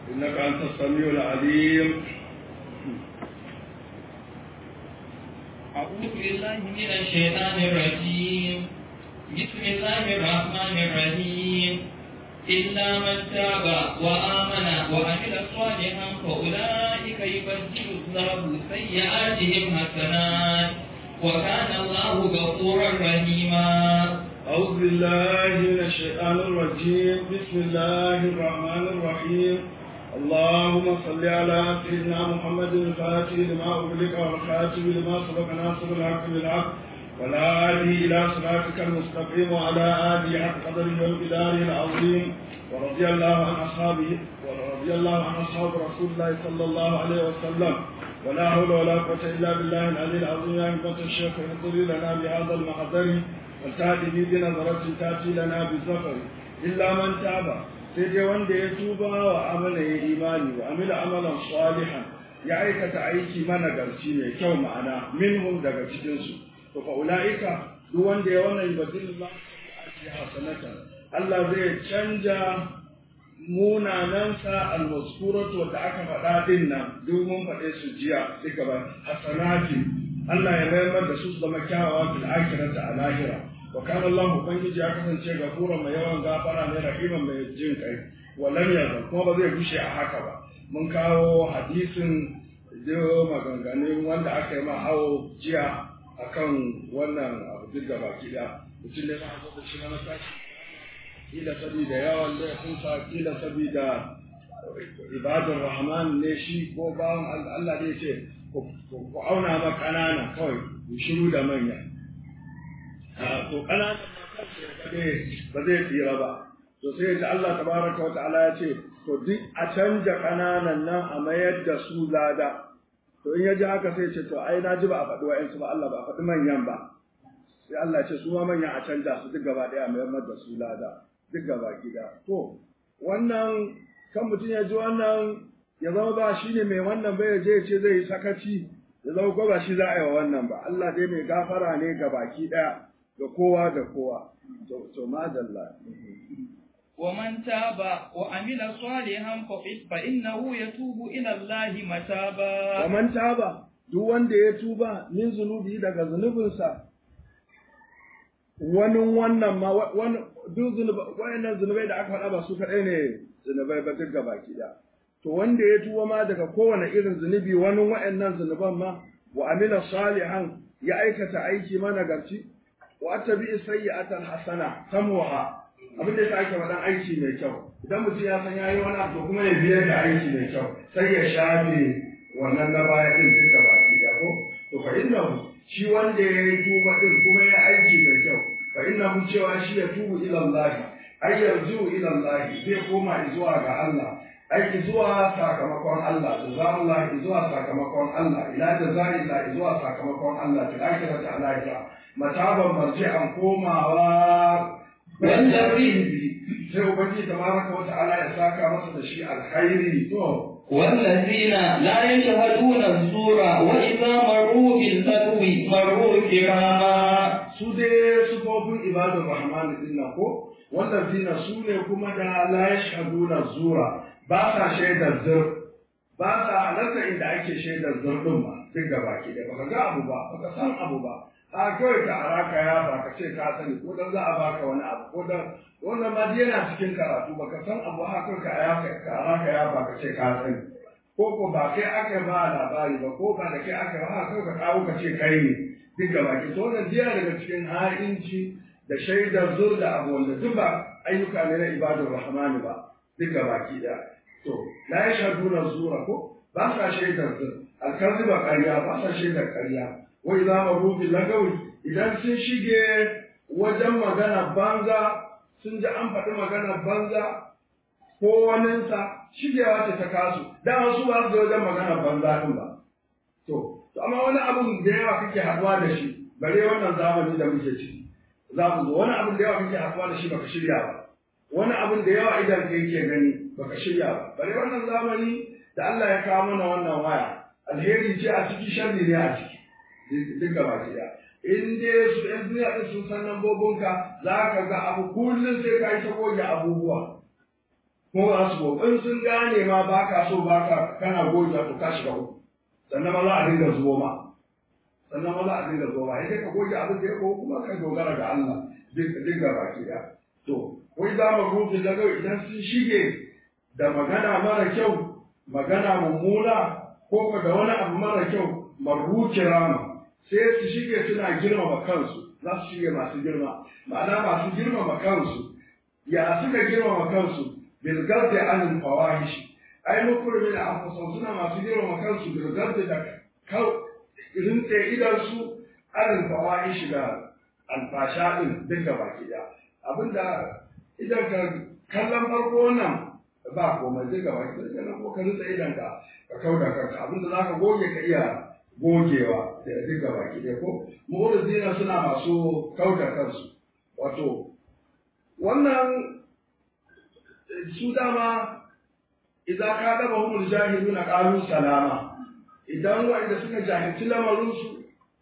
إنك أنت السميع العليم أعوذ بالله من الشيطان الرجيم بسم الله الرحمن الرحيم إلا من تاب وآمن وعمل صالحا فأولئك يبدل الله سيئاتهم حسنات وكان الله غفورا رحيما أعوذ بالله من الشيطان الرجيم بسم الله الرحمن الرحيم اللهم صل على سيدنا محمد الفاتح لما أغلق والخاتم لما سبق ناصر الحق بالحق ولا هادي إلى صراطك المستقيم وعلى آله حق قدره ومقداره العظيم ورضي الله عن أصحابه ورضي الله عن أصحاب رسول الله صلى الله عليه وسلم ولا حول ولا قوة إلا بالله العلي العظيم يا همة الشيخ اهدر لنا بهذا المحضر وتأتي به بنظرة تأتي لنا بالزفر إلا من تاب سيدي وند يتوب وعمل إيماني وعمل عملا صالحا ya aikata aiki mana garci mai kyau ma'ana minhum daga cikinsu to fa ulaika duk wanda ya wannan yubadilullah ake hasanatan Allah zai canja munanansa al-maskuratu wanda aka faɗa din nan duk mun faɗe su jiya duka ba hasanati Allah ya mayar da su zama kyawawa fil akhirati a lahira wa kana Allah ubangiji ya kasance gafura mai yawan gafara ne rahiman mai jin kai wa lam yazal kuma ba zai gushe a haka ba mun kawo hadisin da maganganun wanda aka yi ma hawo jiya akan wannan abu duk da baki da mutum ne ma da shi na tashi kila saboda yawan laifinsa kila saboda ibadar rahman ne shi ko bawan Allah ne ce ku auna ma ƙanana kawai ku shiru da manya to ƙanana ba zai tsira ba to sai da Allah tabaraka wa ta'ala ya ce to duk a canja ƙananan nan a mayar da su lada to in ya ji haka sai ce to ai na ji ba a faɗi wa'yansu ba Allah ba a faɗi manyan ba sai Allah ce su ma manyan a canja su duk gaba ɗaya mayar da su lada duk gaba gida to wannan kan mutum ya ji wannan ya zama ba shi ne mai wannan bai je ce zai yi sakaci ya zama ko ba shi za a yi wa wannan ba Allah dai mai gafara ne ga baki ɗaya ga kowa da kowa to madalla ومن تاب وعمل صالحا فإنه يتوب إلى الله متابا ومن تاب duk wanda ya tuba min zunubi daga zunubinsa wani wannan ma wani duk wayannan zunubai da aka faɗa ba su kaɗai ne zunubai ba duk baki da to wanda ya tuba ma daga kowane irin zunubi wani wayannan zunuban ma wa amila salihan ya aikata aiki managarci wa tabi sayyi'atan hasana tamuha abin da ya ake faɗan aiki mai kyau idan mutum ya san yayi wani abu kuma ya biyar da aiki mai kyau sai ya shafe wannan na baya din duka baki da ko to fa innahu shi wanda ya yi tuba din kuma ya aiki mai kyau fa innahu cewa shi ya tubu ila Allah ay yarju ila Allah zai koma zuwa ga Allah aiki zuwa sakamakon Allah jazakallah zuwa sakamakon Allah ila jazaillah zuwa sakamakon Allah fil akhirati alaika mataban marji'an komawa والذين sai ubangiji tabaraka wa ta'ala ya saka masa da shi alkhairi to والذين لا يشهدون الزور وإذا مروا باللغو مروا كراما su dai sufofin ibadun rahman din nan ko wallazina su ne kuma da la yashhaduna zura ba sa shaidar zur ba sa halarta inda ake shaidar zur din ba duk gaba ki da baka ga abu ba baka san abu ba a kawai ka araka ya ba ka ce ka sani ko dan za a baka wani abu ko dan wannan ma yana cikin karatu baka san abu haka ka araka ka araka ya ba ka ce ka sani ko ko ba kai aka ba labari ba ko ba da kai aka ba haka ka kawo ka ce kai ne duk gaba ki to wannan jiya daga cikin ha'inci da shaidar zur da abu wanda duk ba ayyuka ne na ibadar rahmani ba duk gaba ki da to la yashhaduna zura ko ba sa shaidar zur alkaziba ƙarya ba sa shaidar ƙarya wai za mu rubi lagawi idan sun shige wajen magana banza sun ji an faɗi magana banza ko waninsa shigewa ce ta kasu dama su ba su wajen magana banza ɗin ba to to amma wani abun da yawa kake haɗuwa da shi bare wannan zamani da muke ciki za mu zo wani abun da yawa kake haɗuwa da shi baka shirya ba wani abun da yawa idan ka yake gani baka shirya ba bare wannan zamani da Allah ya kawo mana wannan waya alheri ce a ciki sharri ne a ciki duk gaba ki da in dai su ɗan duniya ɗin sun san lambobinka za ka ga abu kullum sai ka yi ta goge abubuwa kuma ba su gobe in sun gane ma ba ka so ba ka kana goge to ka shiga uku sannan ma za a dinga zuwa ma sannan ma za a dinga zuwa ma sai ka goge abin da ya ko kuma ka dogara ga Allah dinga baki da to wai za mu rufe daga idan sun shige da magana mara kyau magana mummuna ko da wani abu mara kyau marruki rama sai su shige suna girmama kansu za su shige masu girma ma'ana masu girmama kansu ya suka girmama kansu bil gardi an fawahish ai mukurmin anfusum suna masu girmama kansu bil gardi da kau rintse idan su an fawahish da alfasha din duka baki da abinda idan ka kallon farko wannan ba komai zai gaba ki daga nan ko ka rutsa idan ka ka kauda kanka abinda zaka goge ka iya gogewa da duka baki da ko mu'tazila suna masu kauda kansu wato wannan su dama idan ka daba humul jahiluna qalu salama idan wanda suka jahilci lamarin su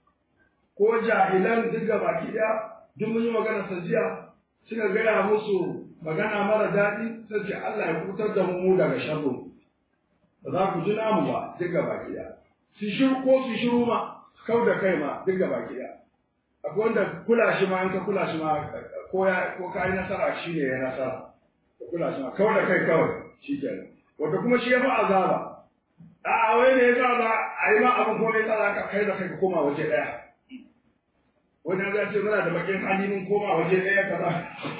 ko jahilan duka baki da duk mun yi magana sajiya suka gaya musu magana mara daɗi sai ce Allah ya kutar da mu daga sharru ba za ku ji namu ba duk gaba ɗaya su shiru ko su shiru ma kau da kai ma duk gaba ɗaya akwai wanda kula shi ma in ka kula shi ma ko ya ko ka yi nasara shi ne ya nasara ka kula shi ma kau da kai kawai shi kenan wanda kuma shi ya fi azaba a wai ne ya sa za a yi ma abin ko ne sa za ka kai da kai ka koma waje ɗaya wani ya ce muna da bakin hali mun koma waje ɗaya kaza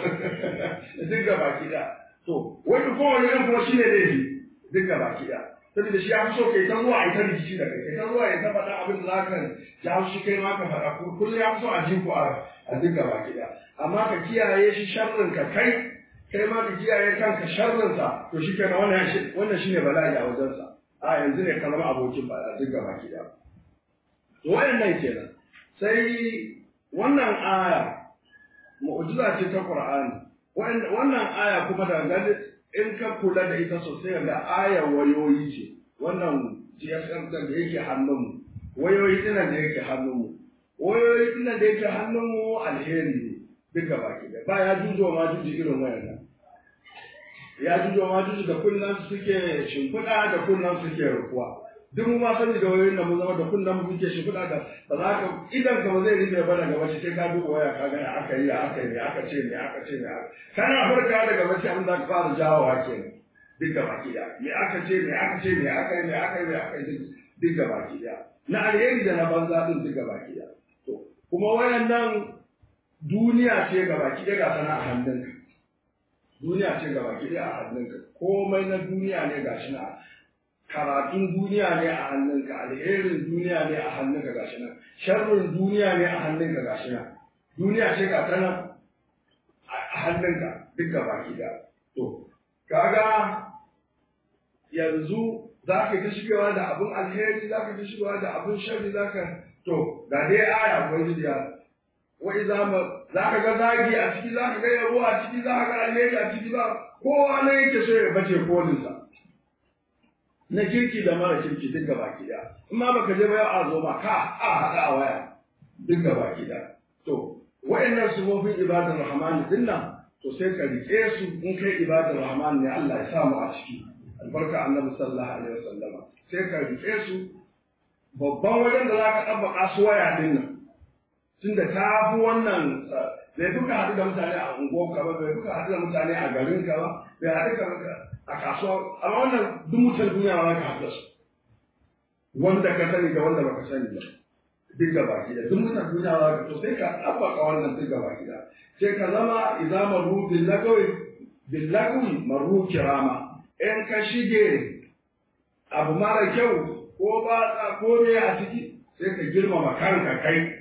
duk ga baki da to wani kowane ɗan kuma shine laifi duk ga baki da saboda shi ya fi so kai ta zuwa a ta rikici da kai kai ta zuwa ya ta faɗa abin da za ka ja shi kai ma ka faɗa kullum ya fi so a ji ku a duk ga baki da amma ka kiyaye shi sharrin ka kai kai ma ka kiyaye kanka sharrin sa to shi kenan wannan wannan shine bala'i a wajensa a yanzu ne ka zama abokin ba duk ga baki da to wayannan kenan sai wannan aya mu'jiza ce ta Qur'ani wannan aya kuma da gani in ka kula da ita sosai ga aya wayoyi ce wannan GSM da yake hannunmu wayoyi dinan da yake hannunmu wayoyi dinan da yake hannunmu alheri ne duka baki da ba ya jujo ma juji irin wayan ya jujo ma juji da kunnan suke shimfiɗa da kunnan suke rufuwa duk mu ma sani da wayoyin da mu zama da kunnan mu muke shi kuɗa da ba za ka idan ka ba zai rufe ba daga bacci sai ka duba waya ka gani aka yi aka yi aka ce ne aka ce ne kana farka daga bacci abin da ka fara jawowa kenan duk da baki da me aka ce me aka ce me aka yi me aka yi me aka yi duk da baki da na alheri da na banza din duk da baki da to kuma wayannan duniya ce ga baki da ga sana a hannunka duniya ce ga baki da a hannunka komai na duniya ne gashi na karatun duniya ne a hannunka alherin duniya ne a hannunka gashi nan sharrin duniya ne a hannunka gashi nan duniya ce ga tana a hannunka duk ga baki da to kaga yanzu za ka ta shigewa da abin alheri za ka ta shigewa da abin sharri za ka to ga dai aya ubangiji ya wa iza ma za ka ga zagi a ciki za ka ga yabo a ciki za ka ga alheri a ciki ba kowa ne yake so ya bace kolinsa na kirki da mara kirki duk gaba ki da in ma baka je ba yau a zo ma ka a haɗa a waya duk gaba ki da to wa'annan sufofin ibadar rahman din nan to sai ka rike su in kai ibadar rahman ne Allah ya samu a ciki albarka annabi sallallahu alaihi wasallam sai ka rike su babban wajen da zaka tabbaka su waya din nan tunda ta fi wannan bai duka haɗu da mutane a unguwarka ba bai duka haɗu da mutane a garinka ba bai haɗu ka a kasuwa amma wannan duk mutan duniya ba za ka haɗu da su wanda ka sani da wanda baka sani ba duk gaba da duk mutan duniya za ka to sai ka tabbaka wannan duk gaba da sai ka zama idza maru bil lagawi bil lagawi maru kirama in ka shige abu mara kyau ko ba ko me a ciki sai ka girmama kanka kai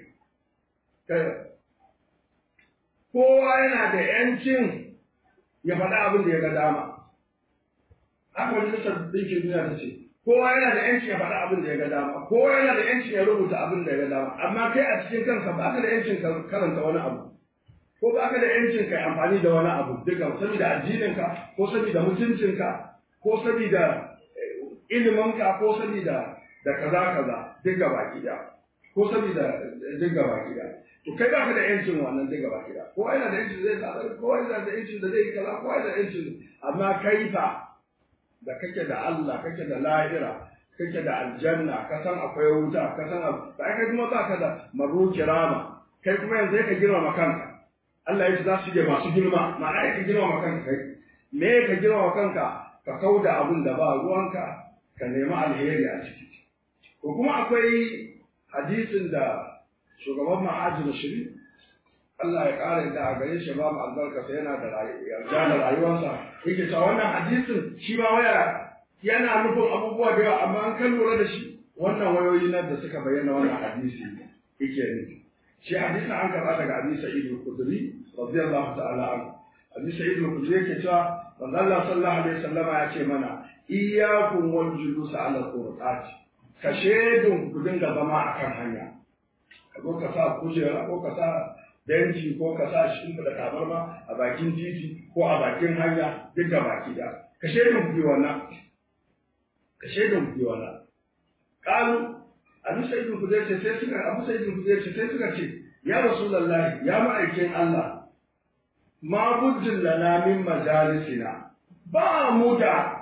kowa yana da ‘yancin ya faɗa abin da ya ga dama. Haka wani lisar ɗinkin duniya ta ce, kowa yana da ‘yancin ya faɗa abin da ya ga dama, kowa yana da ‘yancin ya rubuta abin da ya ga dama, amma kai a cikin kanka ba ka da ‘yancin karanta wani abu. Ko ba ka da ‘yancin ka amfani da wani abu, duka saboda addininka, ko saboda mutuncinka, ko saboda iliminka, ko saboda da kaza kaza, duka baki da. Ko saboda duka baki da. to kai baka da yancin wannan duk gaba kida kowa yana da yancin zai sadar kowa yana da yancin da zai yi kaza kowa yana da yancin amma kai fa da kake da Allah kake da lahira kake da aljanna ka san akwai wuta ka san ba kai kuma baka da maru kirama kai kuma yanzu ka girmama kanka Allah ya ce za su je masu girma ma'ana ka girmama kanka kai me ka girmama kanka ka kauda abun da ba ruwanka ka nemi alheri a ciki ko kuma akwai hadisin da shugaban ma'ajin shiri Allah ya ƙara da a gare shi ba mu albarka sai yana da yarda da rayuwarsa yake cewa wannan hadisin shi ma waya yana nufin abubuwa da yawa amma an kan lura da shi wannan wayoyi nan da suka bayyana wannan hadisi yake nufi shi hadisin an karɓa daga Abi Sa'id al-Khudri radiyallahu ta'ala anhu Abi Sa'id al-Khudri yake cewa manzo Allah sallallahu alaihi wasallama ya ce mana iyyakum wal julus ala al ka shedun ku dinga zama akan hanya ko ka sa kujera ko ka sa benci ko ka sa shi da tabarma a bakin titi ko a bakin hanya duk da baki da ka shaidun ku wannan ka shaidun ku wannan kalu abu sayyidun ku ce sai suka abu sayyidun ku ce sai suka ce ya rasulullahi ya ma'aikin Allah ma bujjin lana min majalisina ba mu da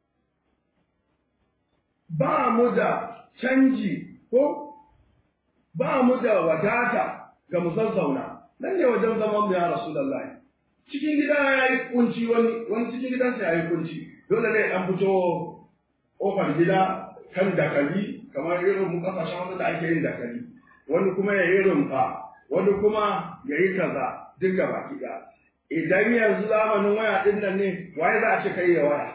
ba mu da canji ko ba mu da wadata ga mu zazzauna nan ne wajen zaman mu ya rasulullahi cikin gida ya yi kunci wani wani cikin gidansa ya yi kunci dole ne an fito kofar gida kan dakali kamar irin mu kasashen wanda da ake yin dakali wani kuma ya yi rumfa wani kuma ya yi kaza duk ga baki ɗaya idan yanzu zamanin waya ɗin nan ne waye za a ce kai ya waya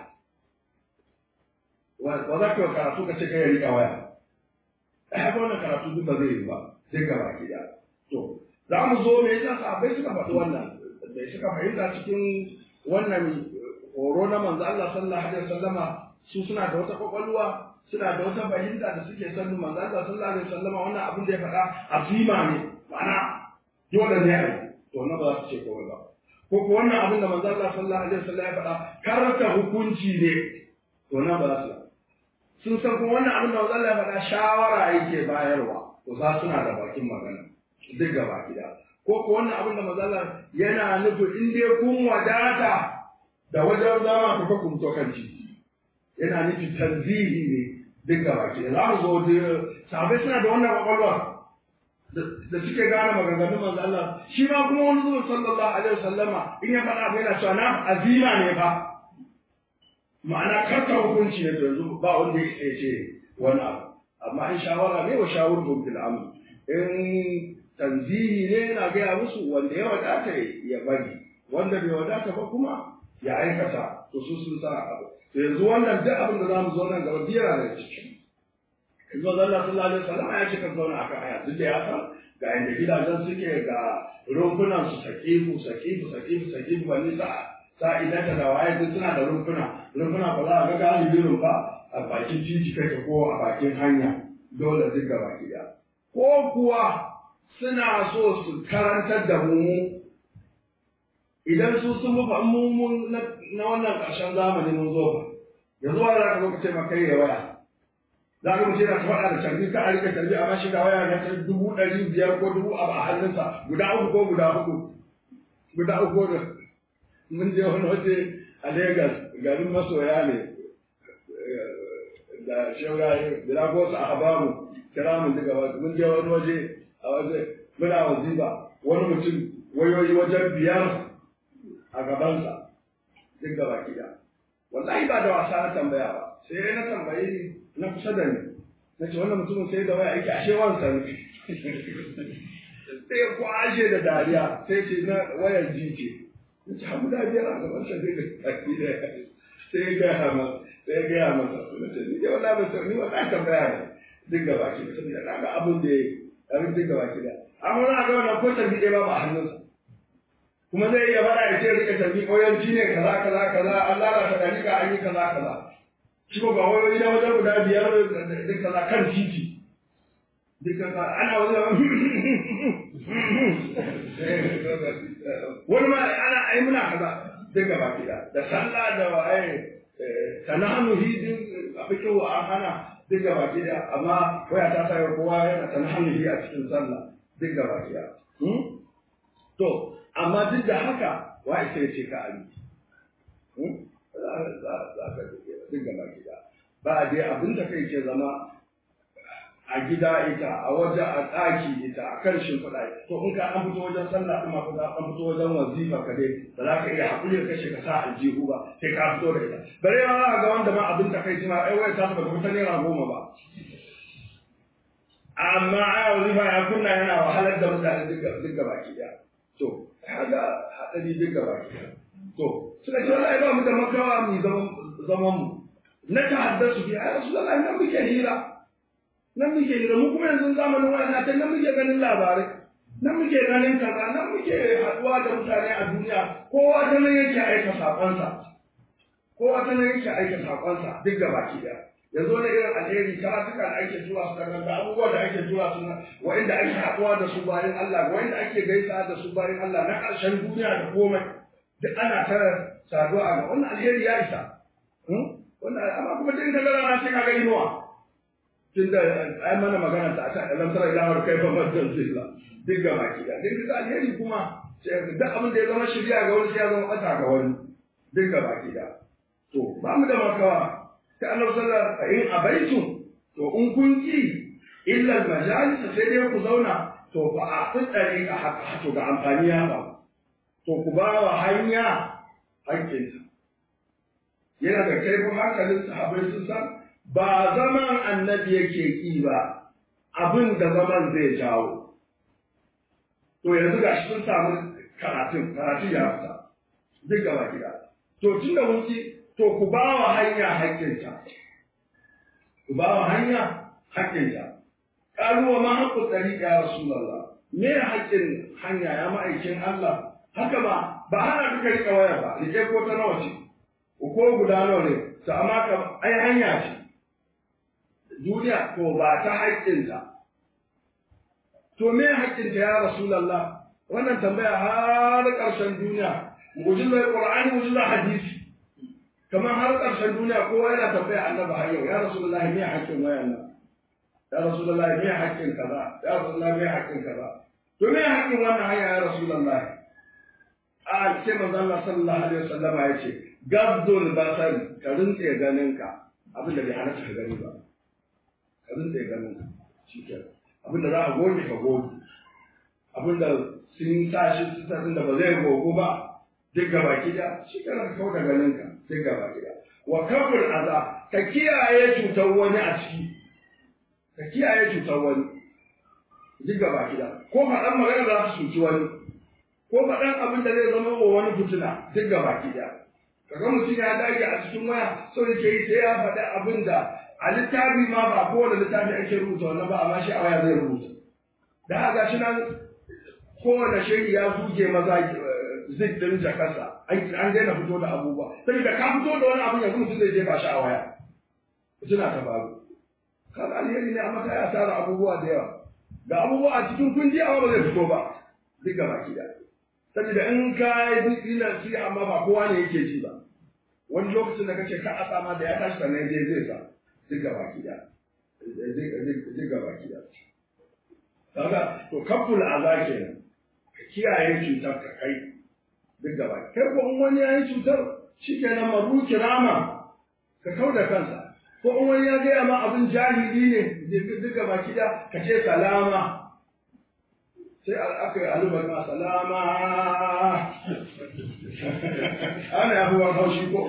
wa za ka karatu ka ce kai ya riƙa waya haka wannan karatu duk ba zai yi ba sai ga baki da to za mu zo me yasa sahabbai suka faɗi wannan da suka fahimta cikin wannan horo na manzo Allah sallallahu alaihi wasallama su suna da wata kwakwalwa suna da wata fahimta da suke sanin manzo Allah sallallahu alaihi wasallama wannan abin da ya faɗa azima ne ma'ana dole ne a yi to na ba za su ce kawai ba ko ko wannan abin da manzo Allah sallallahu alaihi wasallam ya faɗa karanta hukunci ne to na ba za su sun san kuma wannan abin da manzo Allah ya faɗa shawara yake bayarwa to za suna da bakin magana duk gaba gida ko ko wannan abin da manzo Allah yana nufin in dai kun wadata da wajen zama ku ka kumto kan titi yana nufin tanzihi ne duk gaba gida za mu zo da sahabbai suna da wannan kwakwalwa da suke gane maganganun manzo Allah shi ma kuma wani zuwa sallallahu alaihi wasallama in ya faɗa abu yana cewa na azima ne fa ma'ana karka hukunci ne to yanzu ba wanda ya ce wani abu amma in shawara ne wa shawurhum fil amr in tanzihi ne yana gaya musu wanda ya wadata ya bari wanda bai wadata ba kuma ya aikata to su sun sa abu to yanzu wannan duk abin da zamu zo nan gaba biyar da ciki yanzu Allah sallallahu alaihi wasallam ya ce kan zauna akan aya duk da ya san ga inda gidajen suke ga rumfunan su sakifu sakifu sakifu sakifu ba nisa sa'idata da waye duk suna da rumfuna rumfuna ba za a ga galibin rumfa a bakin titi kake ko a bakin hanya dole duk gaba gida ko kuwa suna so su karantar da mu idan su sun mufa mu na wannan ƙarshen zamani mun zo ba yanzu wani za ka zo ka ce maka yi waya za ka mace na ta faɗa da canji ka a rika canji amma shi ga waya na ta dubu ɗari biyar ko dubu abu a hannunsa guda uku ko guda uku guda uku da mun je wani waje a Legas garin masoya ne da shauraye da ko su a habamu kira mun daga wasu mun je wani waje a waje muna waziba wani mutum wayoyi wajen biyar a gabansa duk gaba kiɗa wallahi ba da wasa na tambaya ba sai na tambayi na kusa da ni na ce wannan mutumin sai da waya yake ashe wansa ne sai ya kwashe da dariya sai ce na wayar jike ya ce hamu da biyar a gaban sa zai da tafi da sai ya gaya masa sai ya gaya masa na ce ni dai wala ba ni wala tambaya ne duk gaba ki da saboda na ga abin da ya yi abin duk gaba ki da amma na ga wannan ko tarbi ɗaya ba ba hannunsa kuma zai iya faɗa ya ce rika tarbi ƙauyanci ne kaza kaza kaza an lalata ɗariƙa an yi kaza kaza shi ko ga wayoyi na wajen guda biyar duk kaza kan titi duk kaza ana wajen wani ma ana ai muna kaza duk gaba gida da sallah da wa'ai tananu hidin a fikin wa an hana duk gaba gida amma waya ta sa kowa yana tananu hi a cikin sallah duk gaba gida to amma duk da haka wa isa ya ce ka abi za ka duk gaba gida ba dai abin da kai ke zama a gida ita a waje a ɗaki ita a kan shimfiɗa to in ka an fito wajen sallah kuma ko an fito wajen wazifa ka dai ba za ka iya haƙuri da kashe ka sa aljihu ba sai ka fito da ita bare ma za ga wanda ma abin ta kai ma ai wai ta ba ta naira goma ba amma a wazifa ya kunna yana wahalar da mutane duk gaba ki ɗaya to kaga haɗari duk gaba ki ɗaya to suka ce wallahi ba mu da makawa mu zaman mu na tahaddasu bi ai rasulullahi nan muke hira nan muke hira mu kuma yanzu zamanin waya ta nan muke ganin labarai nan muke ganin kaza nan muke haduwa da mutane a duniya kowa ta nan yake aika sakonsa kowa ta nan yake aika sakonsa duk gaba ki daya yanzu wani irin alheri karatuka da ake tura su daga da abubuwa da ake tura su na wa'inda ake haduwa da su bayan Allah wa'inda ake gaisa da su bayan Allah na ƙarshen duniya da komai duk ana ta saduwa a ga wannan alheri ya isa wannan amma kuma duk da rana sai kaga inuwa tunda ai mana magana ta ta alam tara ila har kai fa madan zilla duk ga baki da duk da alheri kuma duk abin da ya zama shirya ga wani ya zama bata ga wani duk ga baki da to ba mu da makawa sai annabi sallallahu alaihi in abaitu to in kun ki illa majalis sai dai ku zauna to fa a tsari a haka to ga amfani ya ba to ku ba wa hanya hakkinta yana da kaifin hankalin sahabbai sun san ba zaman annabi yake ki ba abin da zaman zai jawo to yanzu ga shi sun samu karatun karatun ya fita duk gaba gida to tun da wuki to ku ba wa hanya haƙƙinta ku ba wa hanya haƙƙinta ƙalu wa ma haƙƙu ɗari ya rasulallah me haƙƙin hanya ya ma'aikin Allah haka ba ba hana duka riƙa waya ba rike ko ta nawa ce ko guda nawa ne to amma ka ai hanya ce duniya to ba ta haƙƙinta to me haƙƙinta ya rasulullah wannan tambaya har ƙarshen duniya mu'jizar qur'ani mu'jizar hadisi kamar har ƙarshen duniya kowa yana tambaya annabi har yau ya rasulullah me haƙƙin wayan nan ya rasulullah me haƙƙin kaza ya rasulullah me haƙƙin kaza to me haƙƙin wannan hanya ya rasulullah a ce manzo Allah sallallahu alaihi wasallama yace gabdul basar ka rinse ganinka abin da bai halatta ka gani ba ka rinse ganinka shikenan abin da za a goge ka goge abin da sun sa shi sissatin da ba zai gogo ba duk gaba gida shikenan ka kauda ganinka duk gaba gida wa kafir aza ka kiyaye cutar wani a ciki ka kiyaye cutar wani duk gaba gida ko faɗan magana za su cuci wani ko faɗan abin da zai zama wa wani fitina duk gaba gida kaga mutum ya dage a cikin waya so yake yi sai ya faɗi abin da a littafi ma ba kowane littafi ake rubuta wannan ba amma shi a waya zai rubuta da haka shi nan kowane shiri ya zuge maza zik din jakarsa an daina fito da abubuwa saboda ka fito da wani abin yanzu mutum zai jefa shi a waya suna ta faru kaga alheri ne amma ta ya tara abubuwa da yawa ga abubuwa a cikin kundi amma ba zai fito ba duk gaba ki da saboda in ka yi nasi amma ba kowa ne yake ji ba wani lokacin da kace ka a sama da ya tashi sannan dai zai sa duk gaba ki da duk gaba ki da kaga to kaful aza kenan ka kiyaye cutar ka kai duk gaba kai ko in wani ya yi cutar shikenan maru kirama ka kau da kansa ko in wani ya gaya ma abin jahili ne duk gaba ki da ka ce salama sai aka yi alubar ma salama ana yafi wani haushi ko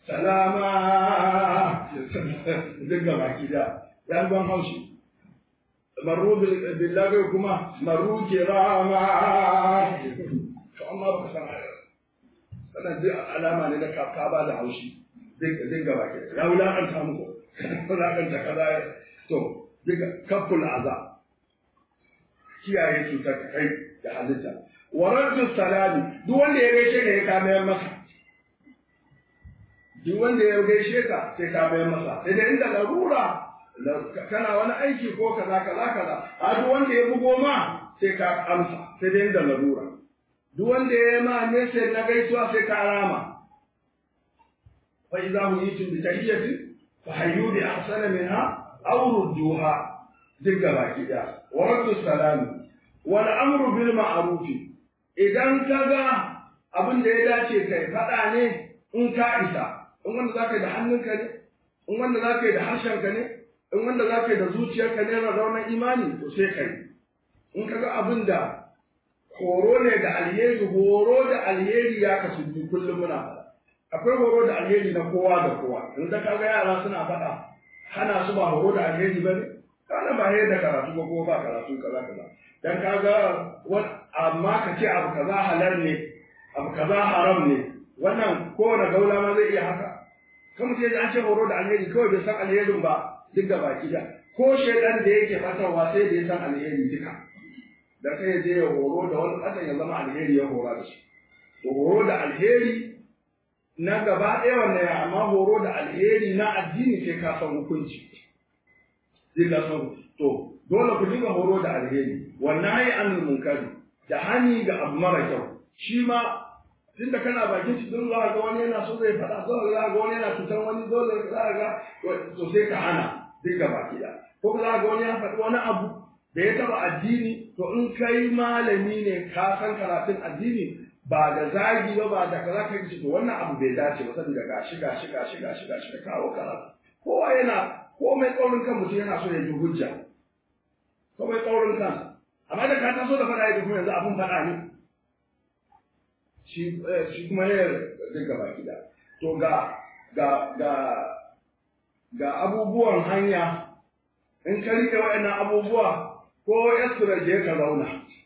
salama duk gaba ki da ya ban haushi maru billahi kuma maru kirama to amma ba ka san sanan duk alama ne na ka ba da haushi duk gaba ki ya wulakanta muku wulakanta kaza to duk kaful azab kiyaye cutar kai da halitta wa raddu salami duk wanda ya gaishe ka ya kame masa duk wanda ya gaishe ka sai ka mayar masa sai da inda larura kana wani aiki ko kaza kaza kaza a duk wanda ya bugo ma sai ka amsa sai da inda larura duk wanda ya ma message na gaisuwa sai ka rama fa idza huyitum bi tahiyyatin fa hayyu bi ahsana minha aw rudduha duk gaba ki da wa raddu salami wal amru bil ma'ruf idan ka ga abin da ya dace kai faɗa ne in ka isa in wanda zaka yi da hannunka ne in wanda zaka yi da harshenka ne in wanda zaka yi da zuciyarka ne na raunar imani to sai kai in ka ga abin da horo ne da alheri horo da alheri ya kasu biyu kullum muna faɗa akwai horo da alheri na kowa da kowa in da kaga yara suna faɗa hana su ba horo da alheri ba ne kana ba da karatu ba ko ba karatu kaza kaza dan kaga amma ka ce abu kaza halal ne abu kaza haram ne wannan kowane gaula ma zai iya haka kan mutum ya an ce horo da alheri kawai bai san alherin ba duk da baki da ko shaidan da yake fatarwa sai da ya san alheri duka da kai je ya horo da wani ƙasan ya zama alheri ya hora da shi to horo da alheri na gaba ɗaya wannan ya amma horo da alheri na addini sai ka san hukunci sai ka san to dole ku dinga horo da alheri wannan yi an munkari da hani ga abu mara kyau shi ma tunda kana bakin shi don za ga wani yana so zai faɗa dole za ga wani yana cutar wani dole za ga to sai ka hana duk gaba ɗaya ko za ga wani ya faɗi wani abu da ya taba addini to in kai malami ne ka san karatun addini ba da zagi ba ba da kaza kai to wannan abu bai dace ba saboda gashi gashi gashi gashi gashi da kawo karatu kowa yana komai tsaurin kan mutum yana so ya ji hujja komai tsaurin kan amma da ka taso da faɗa ya kuma yanzu abun faɗa ne shi shi kuma ya dinga baki da to ga ga ga ga abubuwan hanya in ka rike waɗannan abubuwa ko yasura je ka zauna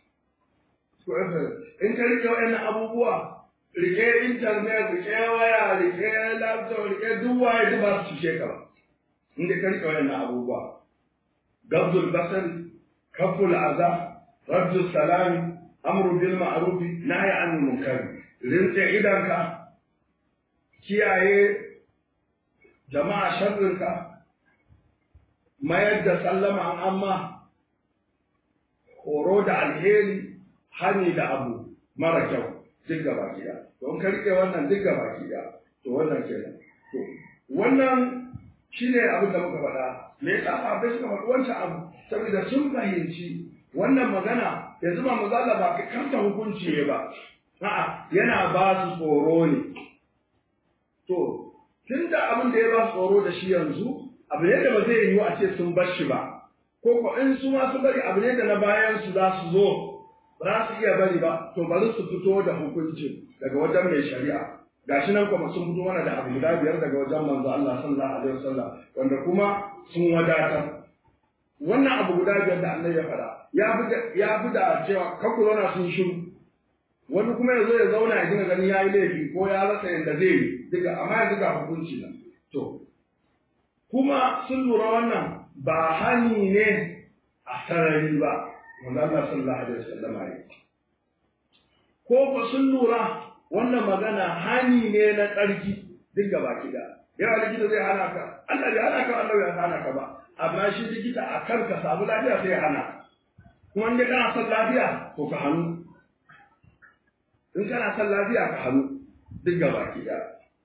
in ka rike waɗannan abubuwa rike internet rike waya rike laptop rike duk waye duk ba su cike ka ba in ka rike waɗannan abubuwa gabdul basari kaful aza raddu salami amru bil ma'ruf nahy anil munkar rinse idanka kiyaye jama'a sharrinka mayar da sallama an amma horo da alheri hani da abu mara kyau duk gaba kiya to in ka rike wannan duk gaba kiya to wannan kenan to wannan shine abin da muka faɗa me yasa sahabbai suka faɗi wancan abu saboda sun fahimci wannan magana yanzu ba manzo Allah ba kanta hukunci ne ba a'a yana ba su tsoro ne to tunda abin da ya ba su tsoro da shi yanzu abu ne da ba zai yiwu a ce sun bar shi ba ko ko in su ma su bari abu ne da na bayan su za su zo ba za su iya bari ba to bari su fito da hukunci daga wajen mai shari'a gashi nan kuma sun fito mana da abu guda biyar daga wajen manzo Allah sallallahu alaihi wasallam wanda kuma sun wadatar wannan abu guda biyar da Allah ya faɗa ya fi da ya fi da cewa kakku zauna sun shiru wani kuma ya zo ya zauna ya dinga ganin ya yi laifi ko ya rasa yadda zai yi duka amma yanzu ga hukunci nan to kuma sun lura wannan ba hani ne a sarari ba wanda Allah sallallahu alaihi wasallam ya ko ba sun lura wannan magana hani ne na tsarki duk gaba kida yawa likita zai hana ka Allah bai hana ka Allah bai hana ka ba amma shi likita a kan ka samu lafiya sai hana ka kuma in kana son lafiya to ka hannu in kana son lafiya ka hannu duk gaba kida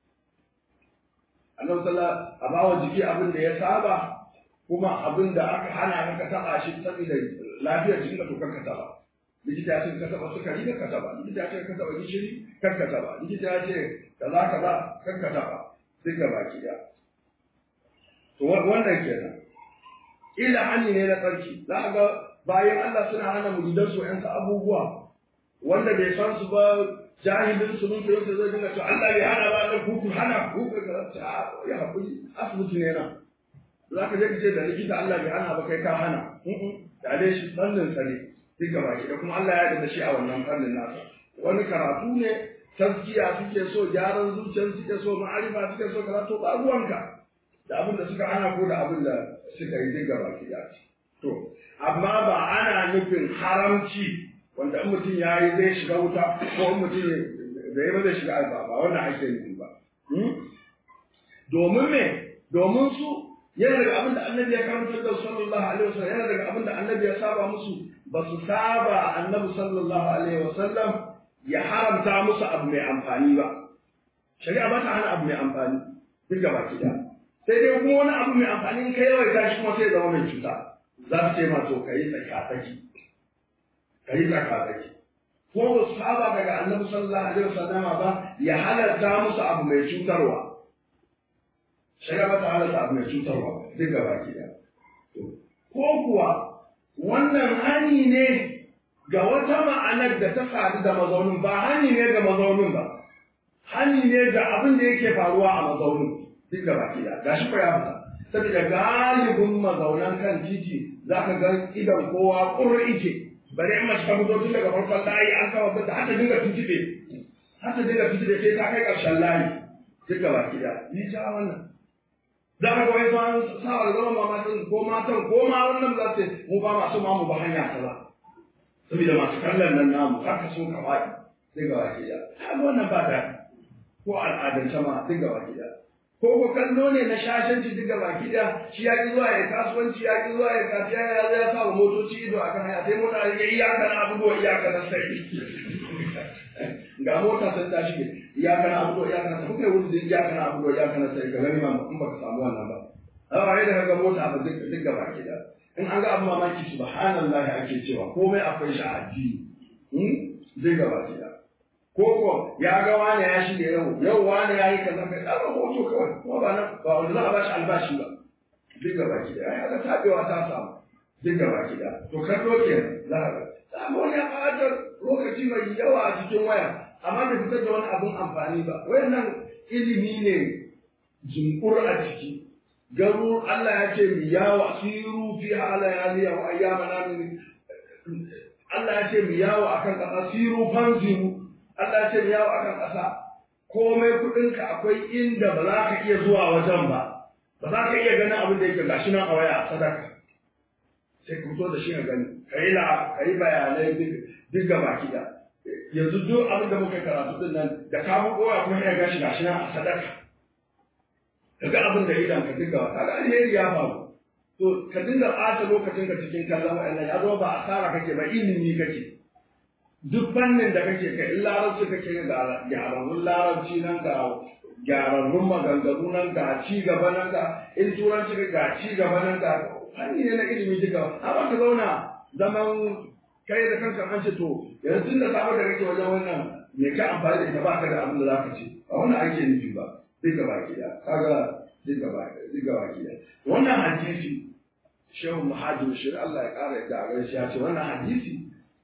Allah sallallahu a bawa jiki abin da ya saba kuma abin da aka hana ka taba shi saboda lafiyar jikinka to kanka taba likita ya ce ka taba sukari ka taba likita ya ce ka taba gishiri kar ka taba likita ya ce kaza kaza kar ka taba duk ga baki da to wannan kenan ila hani ne na tsarki za a ga bayan Allah suna hana muridan su yansa abubuwa wanda bai san su ba jahilin su mun yau zai dinga to Allah bai hana ba Allah ku hana ku ka ta ya hakuri asibiti ne nan za ka je ka ce da likita Allah bai hana ba kai ka hana da dai shi fannin tsare duk gaba ki da kuma Allah ya yarda da shi a wannan fannin nasa wani karatu ne tazkiya suke so gyaran zuciyar suke so ma'arifa suke so karatu ba ruwanka da abin da suka hana ko da abin da suka yi duk gaba ki da to amma ba ana nufin haramci wanda in mutum ya yi zai shiga wuta ko in mutum da ya ba zai shiga alba ba wannan ake nufi ba domin me domin su yana daga abin da annabi ya karantar da sallallahu alaihi wasallam yana daga abin da annabi ya saba musu ba su saba annabi sallallahu alaihi wasallam ya haramta musu abu mai amfani ba shari'a ba ta hana abu mai amfani duk gaba ki da sai dai kuma wani abu mai amfani in ka yawaita shi kuma sai ya zama mai cuta za su ce ma to kai tsaki kai tsakatsaki ko ba su saba daga annabi sallallahu alaihi wasallam ba ya halarta musu abu mai cutarwa shari'a ba ta halarta abu mai cutarwa duk gaba ki da ko kuwa wannan hani ne ga wata ma'anar da ta sadu da mazaunin ba hani ne ga mazaunin ba hani ne ga abin da yake faruwa a mazaunin duk gaba ki da gashi ko ya fita saboda galibin mazaunan kan titi za ka ga idan kowa ƙurri ike bari in mace ta fito tun daga farkon layi an kama fita har ta dinga tuntube har ta dinga tuntube sai ta kai ƙarshen layi duk gaba ki da ni ja wannan za ka ga wai sun sa wa zama mamatin ko matan ko ma wannan za su mu ba masu mamu ba hanya ta ba saboda masu kallon nan namu haka sun kawai duk gaba ki da har wannan ba da ko al'adance ma duk gaba ki da ko ko kallo ne na shashanci duka baki da shi ya ki zuwa ya kasuwanci ya ki zuwa ya kafiya ya zai sa wa motoci ido akan hanya sai mota ya iyaka na abubuwa iyaka na sai ga mota sun ta shige iyaka na abubuwa iyaka na sai kuka yi wuce da iyaka na abubuwa iyaka na sai ka gani ma in baka samu wannan ba a wai da kaga mota ba duk duk gaba ki da in an ga abu mamaki subhanallahi ake cewa komai akwai shi a addini duk gaba ki da ko ko ya ga wani ya shige yau yau wani ya yi kaza kai ɗaga hoto kawai kuma ba na ba wanda za a bashi albashi ba duk gaba ki da ai haka tabewa ta samu duk gaba ki da to kallo ke za ka ga wani ya ɓata lokaci mai yawa a cikin waya amma bai fitar da wani abun amfani ba wayannan ilimi ne jinkur a ciki garu Allah ya ce mi yawo siru fi hala yaliya wa ayyamana min Allah ya ce mi yawo akan kasa siru fanziru Allah ce yawo akan ƙasa komai kuɗinka akwai inda ba za ka iya zuwa wajen ba ba za ka iya ganin abin da yake gashi nan a waya a sadaka sai ka fito da shi ka gani ka yi ka yi bayanai duk ga baki da yanzu duk abin da muka karatu din nan da ka buɗo ya kuma ya gashi gashi nan a sadaka ka ga abin da idan ka dinga ka ga alheri ya faru to ka dinga ɓata lokacin ka cikin kallon wa'annan ya zo ba asara kake ba ilimi kake duk fannin da kake kai in larabci kake ga gyararrun larabci nan ga gyararrun maganganu nan ga ci gaba nan ga in turanci ga ci gaba nan ga fanni ne na ilimi duka amma ka zauna zaman kai da kanka an ce to yanzu tun da safe da kake wajen wannan me ka amfani da ita ba ka da abin da za ka ce ba wannan ake nufi ba duk gaba ki da kaga duk gaba duk gaba ki da wannan hadisi shehu muhajir shi Allah ya kara yadda a gaishe ya ce wannan hadisi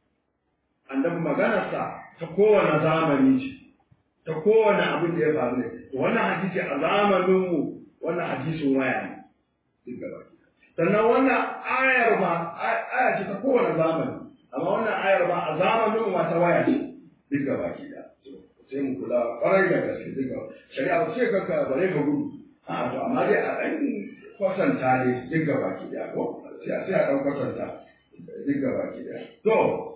annabi maganarsa ta kowane zamani ce ta kowane abin da ya faru ne wannan hadisi a zamaninmu wannan hadisin waya ne duk gaba sannan wannan ayar ma aya ce ta kowane zamani amma wannan ayar ma a zamaninmu ma ta waya ce duk gaba ki da sai mu kula kwarai da gaske duk gaba shari'a ba ce kanka bare ka gudu a to amma dai a ɗan kwatanta ne duk gaba ki da ko sai a ɗan kwatanta duk gaba ki da to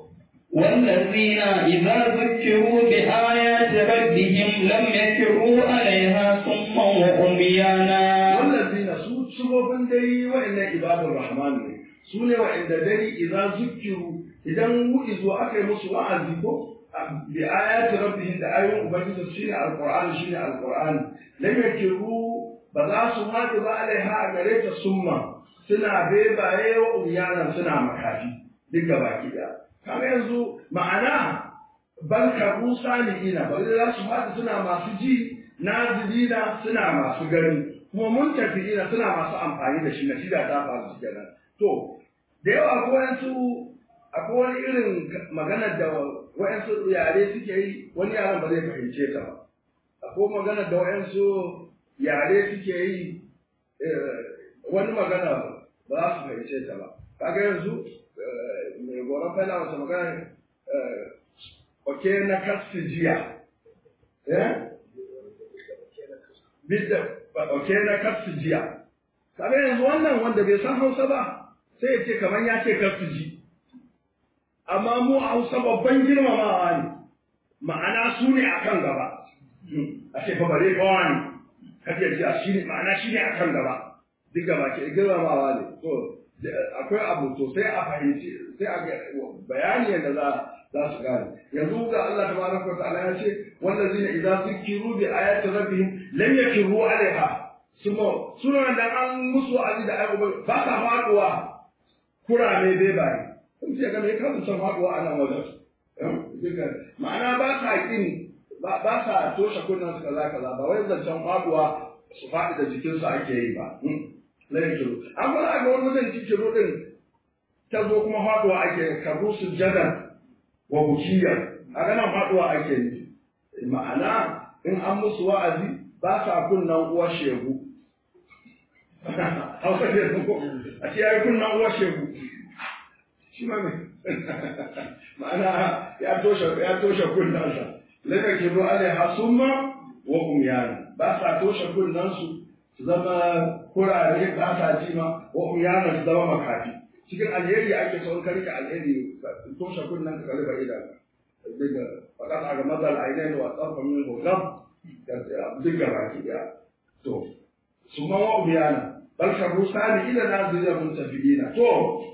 والذين إذا ذكروا بآيات ربهم لم يكروا عليها صما وعميانا والذين su sufofin dai wa'annan ibadun rahman ne su ne wa'anda dai idan zukiru idan wu'izu aka yi musu wa'azi ko bi ayati rabbihim da ayoyin ubangiji shine alqur'ani shine alqur'ani lam yakiru ba za su haɗu ba alaiha a gare ta summa suna bebaye wa umyanan suna makafi duk gaba ki kaga yanzu ma'ana bal kabu saliina ba za su faɗi suna masu ji nazilina suna masu gani kuma mun tafiina suna masu amfani da shi na shida ta faru su kenan to da yawa akwai wayansu akwai wani irin maganar da wayansu yare suke yi wani yaran ba zai fahimce ta ba akwai maganar da wayansu yare suke yi wani magana ba za su fahimce ta ba kaga yanzu mai goron fana wata magana oke na kasu jiya bidda oke na kasu jiya kaga yanzu wannan wanda bai san hausa ba sai ya ce kamar ya ce kasu ji amma mu a hausa babban girmamawa ne ma'ana su ne a kan gaba a ce bare bawa ne kaje ji a shi ne ma'ana shi ne a kan gaba duk gaba ke girmamawa ne to akwai abu to sai a fahimci sai a bayani yadda za za su gane yanzu ga Allah tabaraka wa ta'ala ya ce wallazina idza zukiru bi ayati rabbihim lam yakiru alaiha suma suna da an musu azi da ayyuka ba ka faduwa kurame bai bai sun ce ga me ka san faɗuwa a nan wajen ma'ana ba sa kin ba sa toshe kunnen su kaza kaza ba wai zancen faɗuwa su faɗi da jikinsu ake yi ba layin kiro an fara ga wani wajen kiro din ta zo kuma faɗuwa ake karu sujjadan wa bukiyar a ganin faɗuwa ake nufi ma'ana in an musu wa'azi ba sa kunnan uwar shegu hausa ne ko a ce ya yi kunnan uwar shegu shi ma me ma'ana ya toshe ya toshe kunnansa laka kibu alaiha summa wa umyana ba sa toshe kunnansu su zama kurare ba sa ji ma wa umyana su zama makafi cikin alheri ake son ka rike alheri toshe kunnan ka kalli idan daga fakat a ga mazal ainihin wa tsarfa min hukam duk gaba ki daya to su ma wa umyana bal kabu sani ila nazira muntafiina to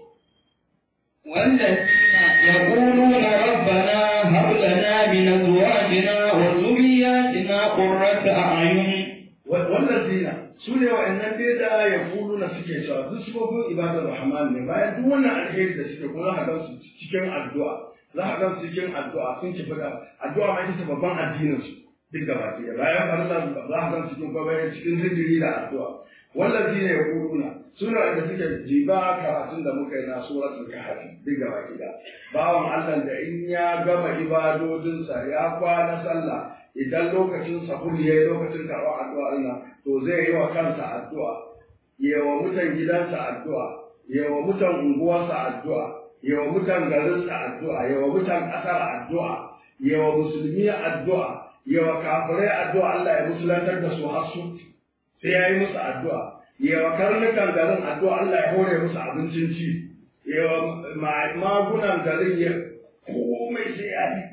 والذين يقولون ربنا هب لنا من ازواجنا وذرياتنا قرة اعين والذين sune wa'annan dai da ya kulu na suke cewa duk sufofin ibadar rahman ne bayan duk wannan alheri da suke kuma za ka gan su cikin addu'a za ka gan su cikin addu'a sun ci fada addu'a ma ita ce babban addinin su duk da baki bayan farilla za ka gan su cikin kwabayin cikin zikiri da addu'a wallazi ne ya kuluna suna da suke jiba karatun da muka yi na suratul kahfi duk da baki da bawan Allah da in ya gama ibadodinsa ya kwana sallah idan lokacin sahur ya yi lokacin karɓar addu'a Allah to zai yi wa kansa addu'a ya wa mutan gidansa addu'a ya wa mutan unguwarsa addu'a ya wa mutan garinsa addu'a ya wa mutan ƙasar addu'a ya wa musulmi addu'a ya wa kafirai addu'a Allah ya musulantar da su har su sai ya yi musu addu'a ya wa karnukan garin addu'a Allah ya hore musu abincin ci ya wa magunan garin ya komai sai ya yi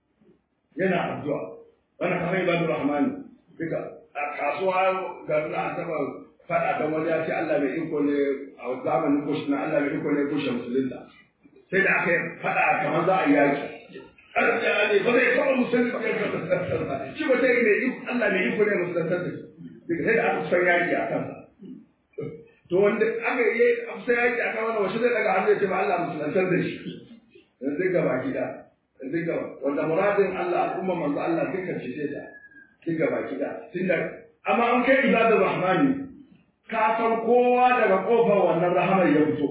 yana addu'a wannan kamar ibadu rahmani duka a kasuwa ga na taba fada da wani ya ce Allah mai iko ne a zamanin kush na Allah mai iko ne kushe musulunta sai da aka fada kamar za a yaki arziki ne ba zai taɓa musulunta shi ba sai ne Allah mai iko ne musulunta da duka sai da aka kusan yaki a kansa to wanda aka yi kusan yaki a kan wani wasu zai daga hannu ya ce ba Allah musulunta da shi yanzu gaba gida duka wanda muradin Allah al'umma manzo Allah duka ce sai da duka baki da tunda amma an kai ibadar rahmani ka san kowa daga kofar wannan rahamar ya fito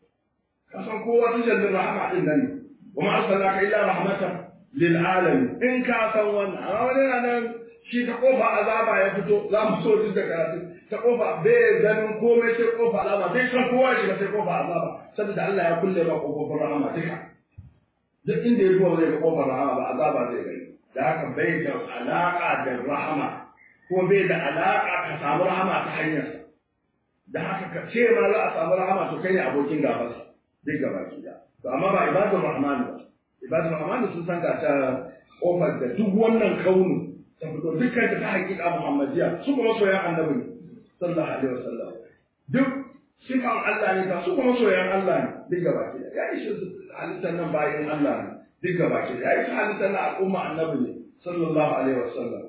ka san kowa tujallin rahama din nan wa ma arsalnaka illa rahmatan lil alamin in ka san wannan amma wani na nan shi ta kofa azaba ya fito za mu so duk da karatu ta kofa bai ganin komai sai kofa azaba bai san kowa shi sai kofa azaba saboda Allah ya kulle ba kofofin rahama duka duk inda ya zuwa zai ga kofar rahama ba azaba zai gani da haka bai da alaka da rahama ko bai da alaka ka samu rahama ta hanyarsa da haka ka ce ma za a samu rahama to kai ne abokin gabansa duk gaba ki da to amma ba ibadur rahman ba ibadur rahman sun san ga ta kofar da duk wannan kaunu ta fito dukkan ta hakika muhammadiya su kuma soyan annabi ne sallallahu alaihi wasallam duk sifan Allah ne ta su kuma soyan Allah ne duk gaba ki da ya ishe su halittar nan bayan Allah ne duk gaba ki da ya ishe halittar nan al'umma annabi ne sallallahu alaihi wasallam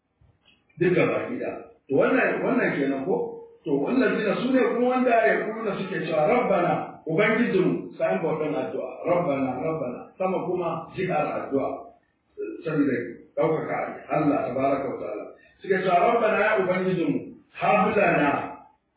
duk gaba ki da to wannan wannan kenan ko to wannan dina su ne kuma wanda ya kuma suke cewa rabbana ubangijinmu sai bautan addu'a rabbana rabbana sama kuma jihar addu'a saboda ɗaukaka Allah tabaraka wa ta'ala suke cewa rabbana ya ubangijinmu hablana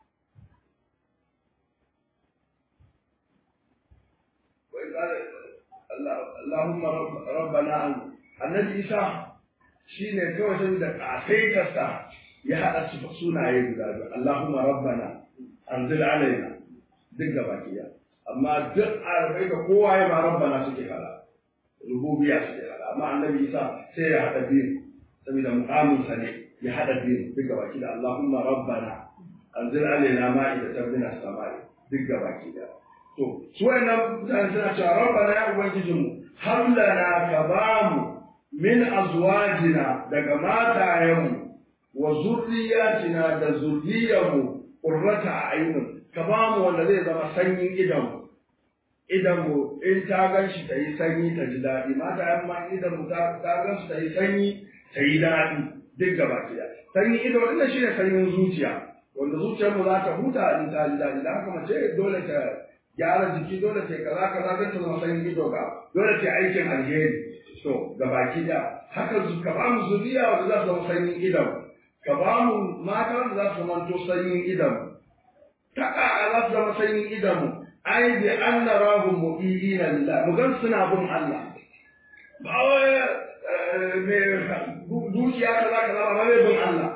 Allahumma rabbana annabi Isa shine kawai saboda kasaitarsa ya haɗa su sunaye guda biyu Allahumma rabbana anzil alaina duk gaba ɗaya amma duk arabai ga kowa ya ma rabbana suke fara rububiyya suke fara amma annabi Isa sai ya haɗa biyu saboda mu'amin sa ne ya haɗa biyu duk gaba ɗaya Allahumma rabbana anzil alaina ma'idatan min as-sama'i duk gaba ɗaya to su wayannan mutane suna cewa rabbana ya ubangijinmu har lana ka bamu min azwajina daga matayenmu wa zurriyatina da zurriyarmu qurrata a'yun ka ba mu wanda zai zama sanyin idanmu idanmu in ta gan shi ta yi sanyi ta ji daɗi mata yan ma idanmu ta gan shi ta yi sanyi ta yi daɗi duk gaba ɗaya sanyin ido wannan shine sanyin zuciya wanda zuciyarmu za ta huta in ta ji daɗi da haka mace dole ta gyara jiki dole ce kaza kaza don ta zama sanyin ido ga dole ce aikin alheri to ga baki da haka ka ba mu zuriya wanda za su zama sanyin idon ka ba mu mata wanda za su zama to sanyin idon ta ƙaƙa za su zama sanyin idon mu ai bi an na rahun mu'idina lillah mu gan suna bin Allah ba wai me dukiya kaza kaza ba mai bin Allah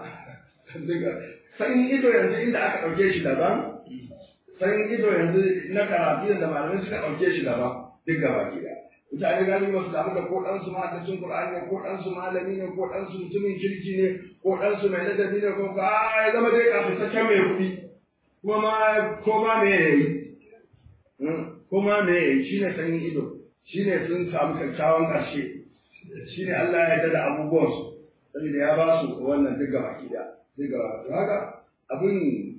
sanyin ido yanzu inda aka ɗauke shi daban sanyin ido yanzu na karatu da malamai suka ɗauke shi daban duk gaba gida mutane gani ba su damu da ko ɗansu mahaddacin Qur'ani ne ko ɗansu malami ne ko ɗansu mutumin kirki ne ko ɗansu mai ladabi ne ko ko a ya zama dai kafin sakken mai kuɗi kuma ma ko ma me ya yi ko ma me ya yi shine sanyin ido shine sun samu kyakkyawan ƙarshe shine Allah ya yarda da abubuwansu saboda ya ba su wannan duk gaba gida duk gaba to haka abin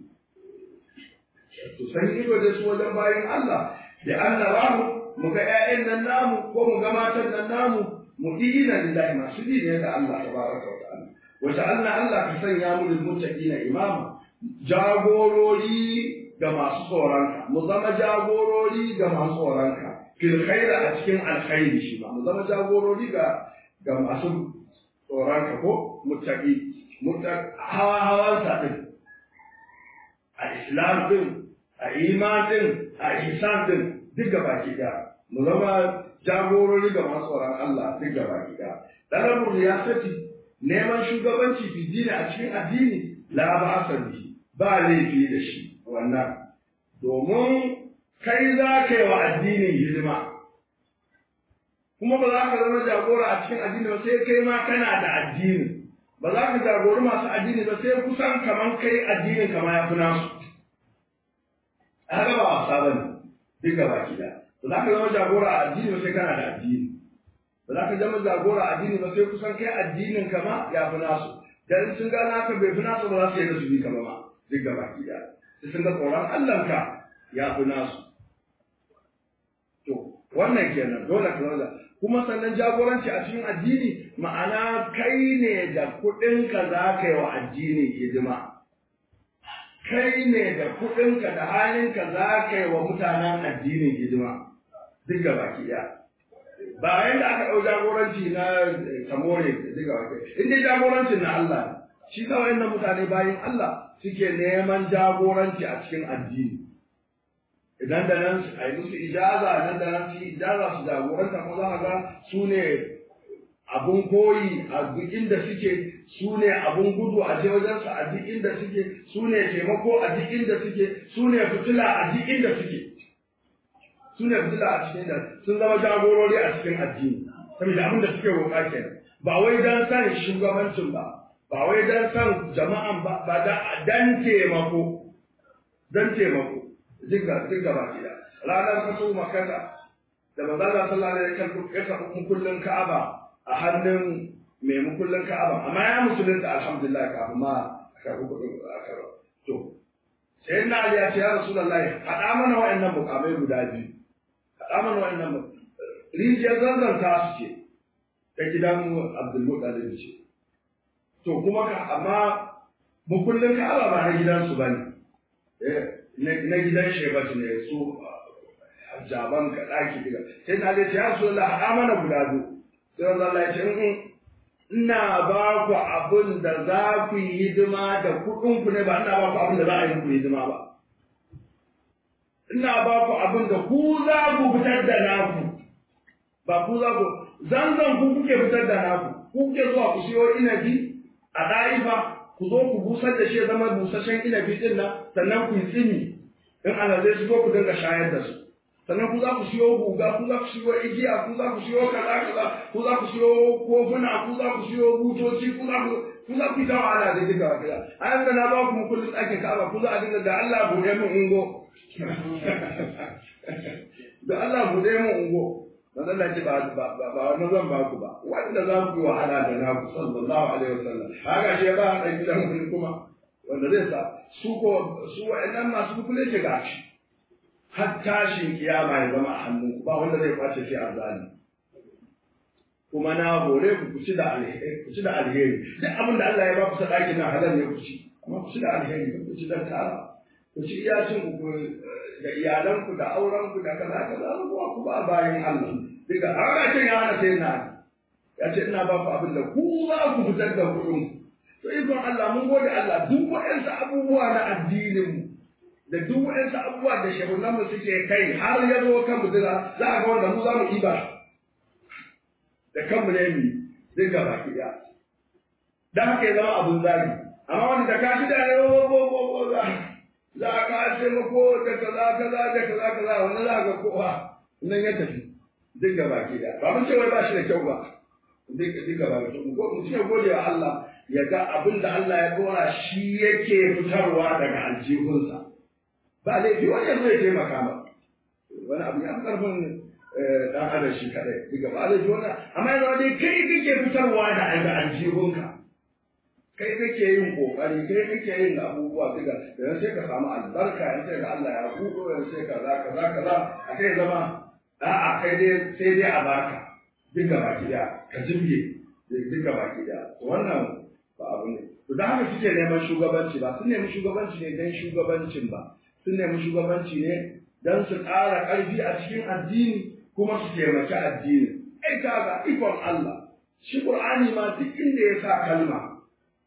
to sanyin ido da su wajen bayan Allah da Allah rahu mu ga ƴaƴan nan namu ko mu ga matan nan namu mu dina lillahi masu bi ne ga Allah tabaraka wa ta'ala wa ta'ala Allah ka sanya mu lil muttaqina imama jagorori ga masu tsoronka mu zama jagorori ga masu tsoronka fil khaira a cikin alkhairi shi ma mu zama jagorori ga ga masu tsoronka ko muttaqi muttaq hawa hawan sa din a islam din a iman din a ihsan din duk gaba ki da mu zama jagorori ga masu tsoron Allah duk gaba ki da dalabur riyasati neman shugabanci fi dini a cikin addini la ba bihi ba laifi da shi wannan domin kai za ka yi wa addinin hidima kuma ba za ka zama jagora a cikin addini ba sai kai ma kana da addini ba za ka jagori masu addini ba sai kusan kaman kai addinin kama ya fi nasu haka ba wasa ba ne duk gaba ki da ba za ka zama jagora a addini ba sai kana da addini ba za ka zama jagora a addini ba sai kusan kai addinin kama ya fi nasu dan sun gana haka bai fi nasu ba za su yi da su bi kama ma duk gaba ki da sai sun ga tsoron Allahnka ya fi nasu to wannan kenan dole ka zama kuma sannan jagoranci a cikin addini ma'ana kai ne da kuɗinka za ka yi wa addini hidima kai ne da kuɗinka da halinka za ka yi wa mutanen addinin hidima duk gaba ki ɗaya ba yadda aka ɗau jagoranci na samore duk gaba ki in dai jagorancin na Allah shi kawai na mutane bayan Allah suke neman jagoranci a cikin addini idan da nan a yi musu ijaza nan da nan su yi ijaza su jagoranta ko za a ga su ne abun koyi a duk inda suke su ne abun gudu a je wajensu a duk inda suke su ne taimako a duk inda suke su ne fitila a duk inda suke su ne fitila a cikin da sun zama jagorori a cikin addini saboda abin da suke roƙa kenan ba wai dan san shugabancin ba ba wai dan san jama'an ba ba dan taimako dan taimako dinga dinga ba gida ranar fato makata da manzo Allah sallallahu alaihi wasallam ya karɓi mukullin Ka'aba a hannun mai mukullin Ka'aba amma ya musulunta alhamdulillah kafin ma karɓi kuɗin aka to sai na Ali ya ce ya Rasulullahi haɗa mana wa'annan mukamai guda biyu haɗa mana wa'annan rijiyar zanzan ta su ce ta gidan Abdul Muttalib ce to kuma ka amma mukullin Ka'aba ba na gidansu bane eh na gidan shebatu ne su jaban ka ɗaki diga sai na ce ya so la haɗa mana guda biyu sai wanda Allah ya ce in ina ba ku abin da za ku yi hidima da kuɗin ku ne ba ina ba ku abin da za a yi ku hidima ba ina ba ku abin da ku za ku fitar da naku ba ku za ku zanzan ku kuke fitar da naku ku kuke zuwa ku siyo inabi a ɗa'ifa ku zo ku busar da shi zama busasshen inabi din nan sannan ku yi tsini in alazai su zo ku dinga shayar da su sannan ku za ku siyo guga ku za ku siyo igiya ku za ku siyo kaza kaza ku za ku siyo kofuna ku za ku siyo butoci ku za ku ku za ku yi tawa ala da duka kaza a yanzu na ba ku mu kullum ɗakin ka'aba ku za a dinga da Allah buɗe min ungo da Allah buɗe min ungo manzon Allah ce ba ba ba wani zan ba ku ba wanda za ku yi wahala da naku sallallahu alaihi wasallam haka shi ba a gidan wani kuma wanda zai sa su ko su wa'annan masu kukule ce ga shi har tashin kiyama ya zama a hannun ba wanda zai kwace shi a zali kuma na hore ku ku ci da alheri ku ci da alheri duk abin da Allah ya ba ku sadaki na halal ne ku ci amma ku ci da alheri ku ci dan tara ku ci iya cin ku da iyalanku da aurenku da kaza kaza abubuwa ku ba bayan Allah duka har ce ya hana sai na ya ce ina ba ku abin da ku za ku fitar da kuɗin to ikon Allah mun gode Allah duk waɗansu abubuwa na addinin mu da duk waɗansu abubuwa da shehunan mu suke kai har ya zo kan mutuna za a ga wanda mu za mu iba da kanmu ne mu zai ga baki ɗaya dan haka ya zama abun zagi amma wanda da ka shi da za a ka ce mako da kaza kaza da kaza kaza wani za ga kowa nan ya tafi duk ga baki ɗaya ba mun ce wai ba shi da kyau ba duk ga baki ɗaya ko mutum ya gode wa Allah ya ga abin da Allah ya dora shi yake fitarwa daga aljihunsa ba laifi wani yanzu ya taimaka ba wani abu ya fi karfin dan adam shi kadai diga ba laifi wannan amma yanzu dai kai kake fitarwa da daga aljihunka kai kake yin kokari kai kake yin abubuwa diga yanzu sai ka samu albarka yanzu sai ga Allah ya hudo yanzu sai kaza kaza kaza a kai zama a'a kai dai sai dai a baka diga baki daya ka jibge diga baki daya wannan ba abu ne to da haka suke neman shugabanci ba sun nemi shugabanci ne don shugabancin ba sun nemi shugabanci ne don su ƙara ƙarfi a cikin addini kuma su taimaki addini ai kaga ikon Allah shi Qur'ani ma duk inda ya sa kalma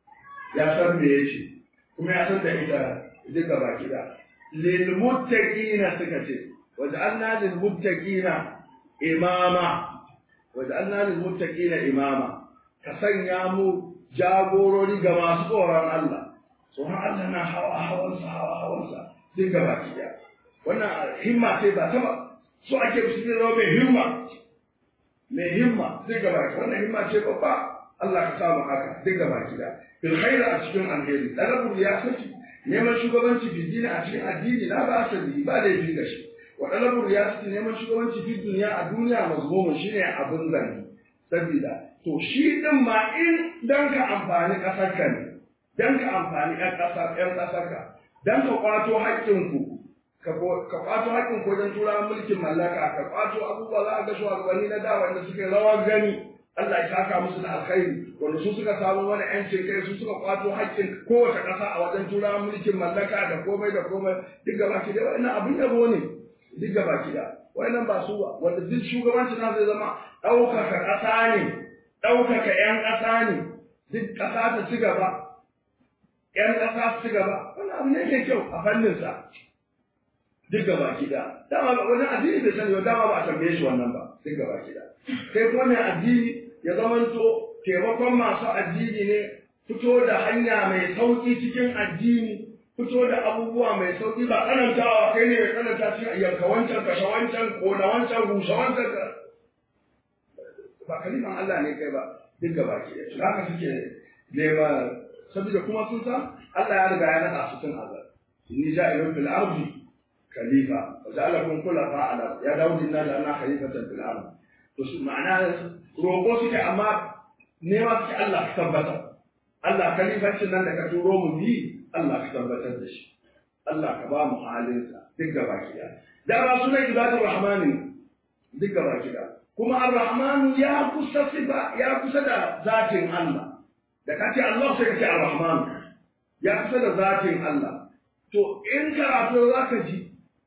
ya san me yace kuma ya san da ita duka baki da lil muttaqina suka ce waj'alna lil muttaqina imama waj'alna lil muttaqina imama ka sanya mu jagorori ga masu tsoron Allah tsoron Allah na hawa hawansa hawa hawansa duk gaba ki wannan himma ce ba ta ba so ake su zama mai himma mai himma duk gaba ki wannan himma ce babba Allah ka samu haka duk gaba ki da bil khair a cikin alheri talabu ya saki neman shugabanci fi dini a cikin addini na ba asali ba da yi da shi wa talabu ya saki neman shugabanci fi duniya a duniya mazmumun shine abin zanni sabida to shi din ma in dan ka amfani kasar ka ne dan ka amfani ƴan ƙasar ƴan ƙasar ka dan ka kwato haƙƙinku ka kwato haƙƙin ko wajen tura mulkin mallaka ka kwato abubuwa za a ga shugabanni na da wanda suka rawar gani Allah ya saka musu da alkhairi wanda su suka samu wani ƴancin kai su suka kwato haƙƙin kowace ƙasa a wajen tura mulkin mallaka da komai da komai duk gaba ki da wannan abin yabo ne duk gaba ki da wannan ba su ba wanda duk shugabanci na zai zama ɗaukaka ƙasa ne ɗaukaka ƴan ƙasa ne duk ƙasa ta ci gaba ƴan ƙasa su ci gaba wannan abu ne mai kyau a fanninsa duk gaba ki da dama ba wani addini bai sani ba dama ba a tambaye shi wannan ba duk gaba ki da kai kuma mai addini ya zamanto taimakon masu addini ne fito da hanya mai sauki cikin addini fito da abubuwa mai sauki ba tsanantawa kai ne mai tsananta cikin yanka wancan kashe wancan kona wancan rushe wancan ka ba kalifan Allah ne kai ba duk gaba ki da haka suke nema saboda kuma sun san Allah ya riga ya naɗa su tun azal inni ja'ilun fil ardi khalifa wa ja'alakum khulafa ala ya daud inna ja'alna khalifatan fil ardi to su ma'ana roƙo suke amma nema suke Allah ka tabbatar Allah khalifancin nan da ka turo mu bi Allah ka tabbatar da shi Allah ka ba mu halinsa duk gaba ki da da ba sunan ibadur rahmani duk gaba ki da kuma ar-rahmanu ya kusa sifa ya kusa da zatin Allah da ka ce Allah sai ka ce ar-rahman ya kusa da zatin Allah to in karatu za ka ji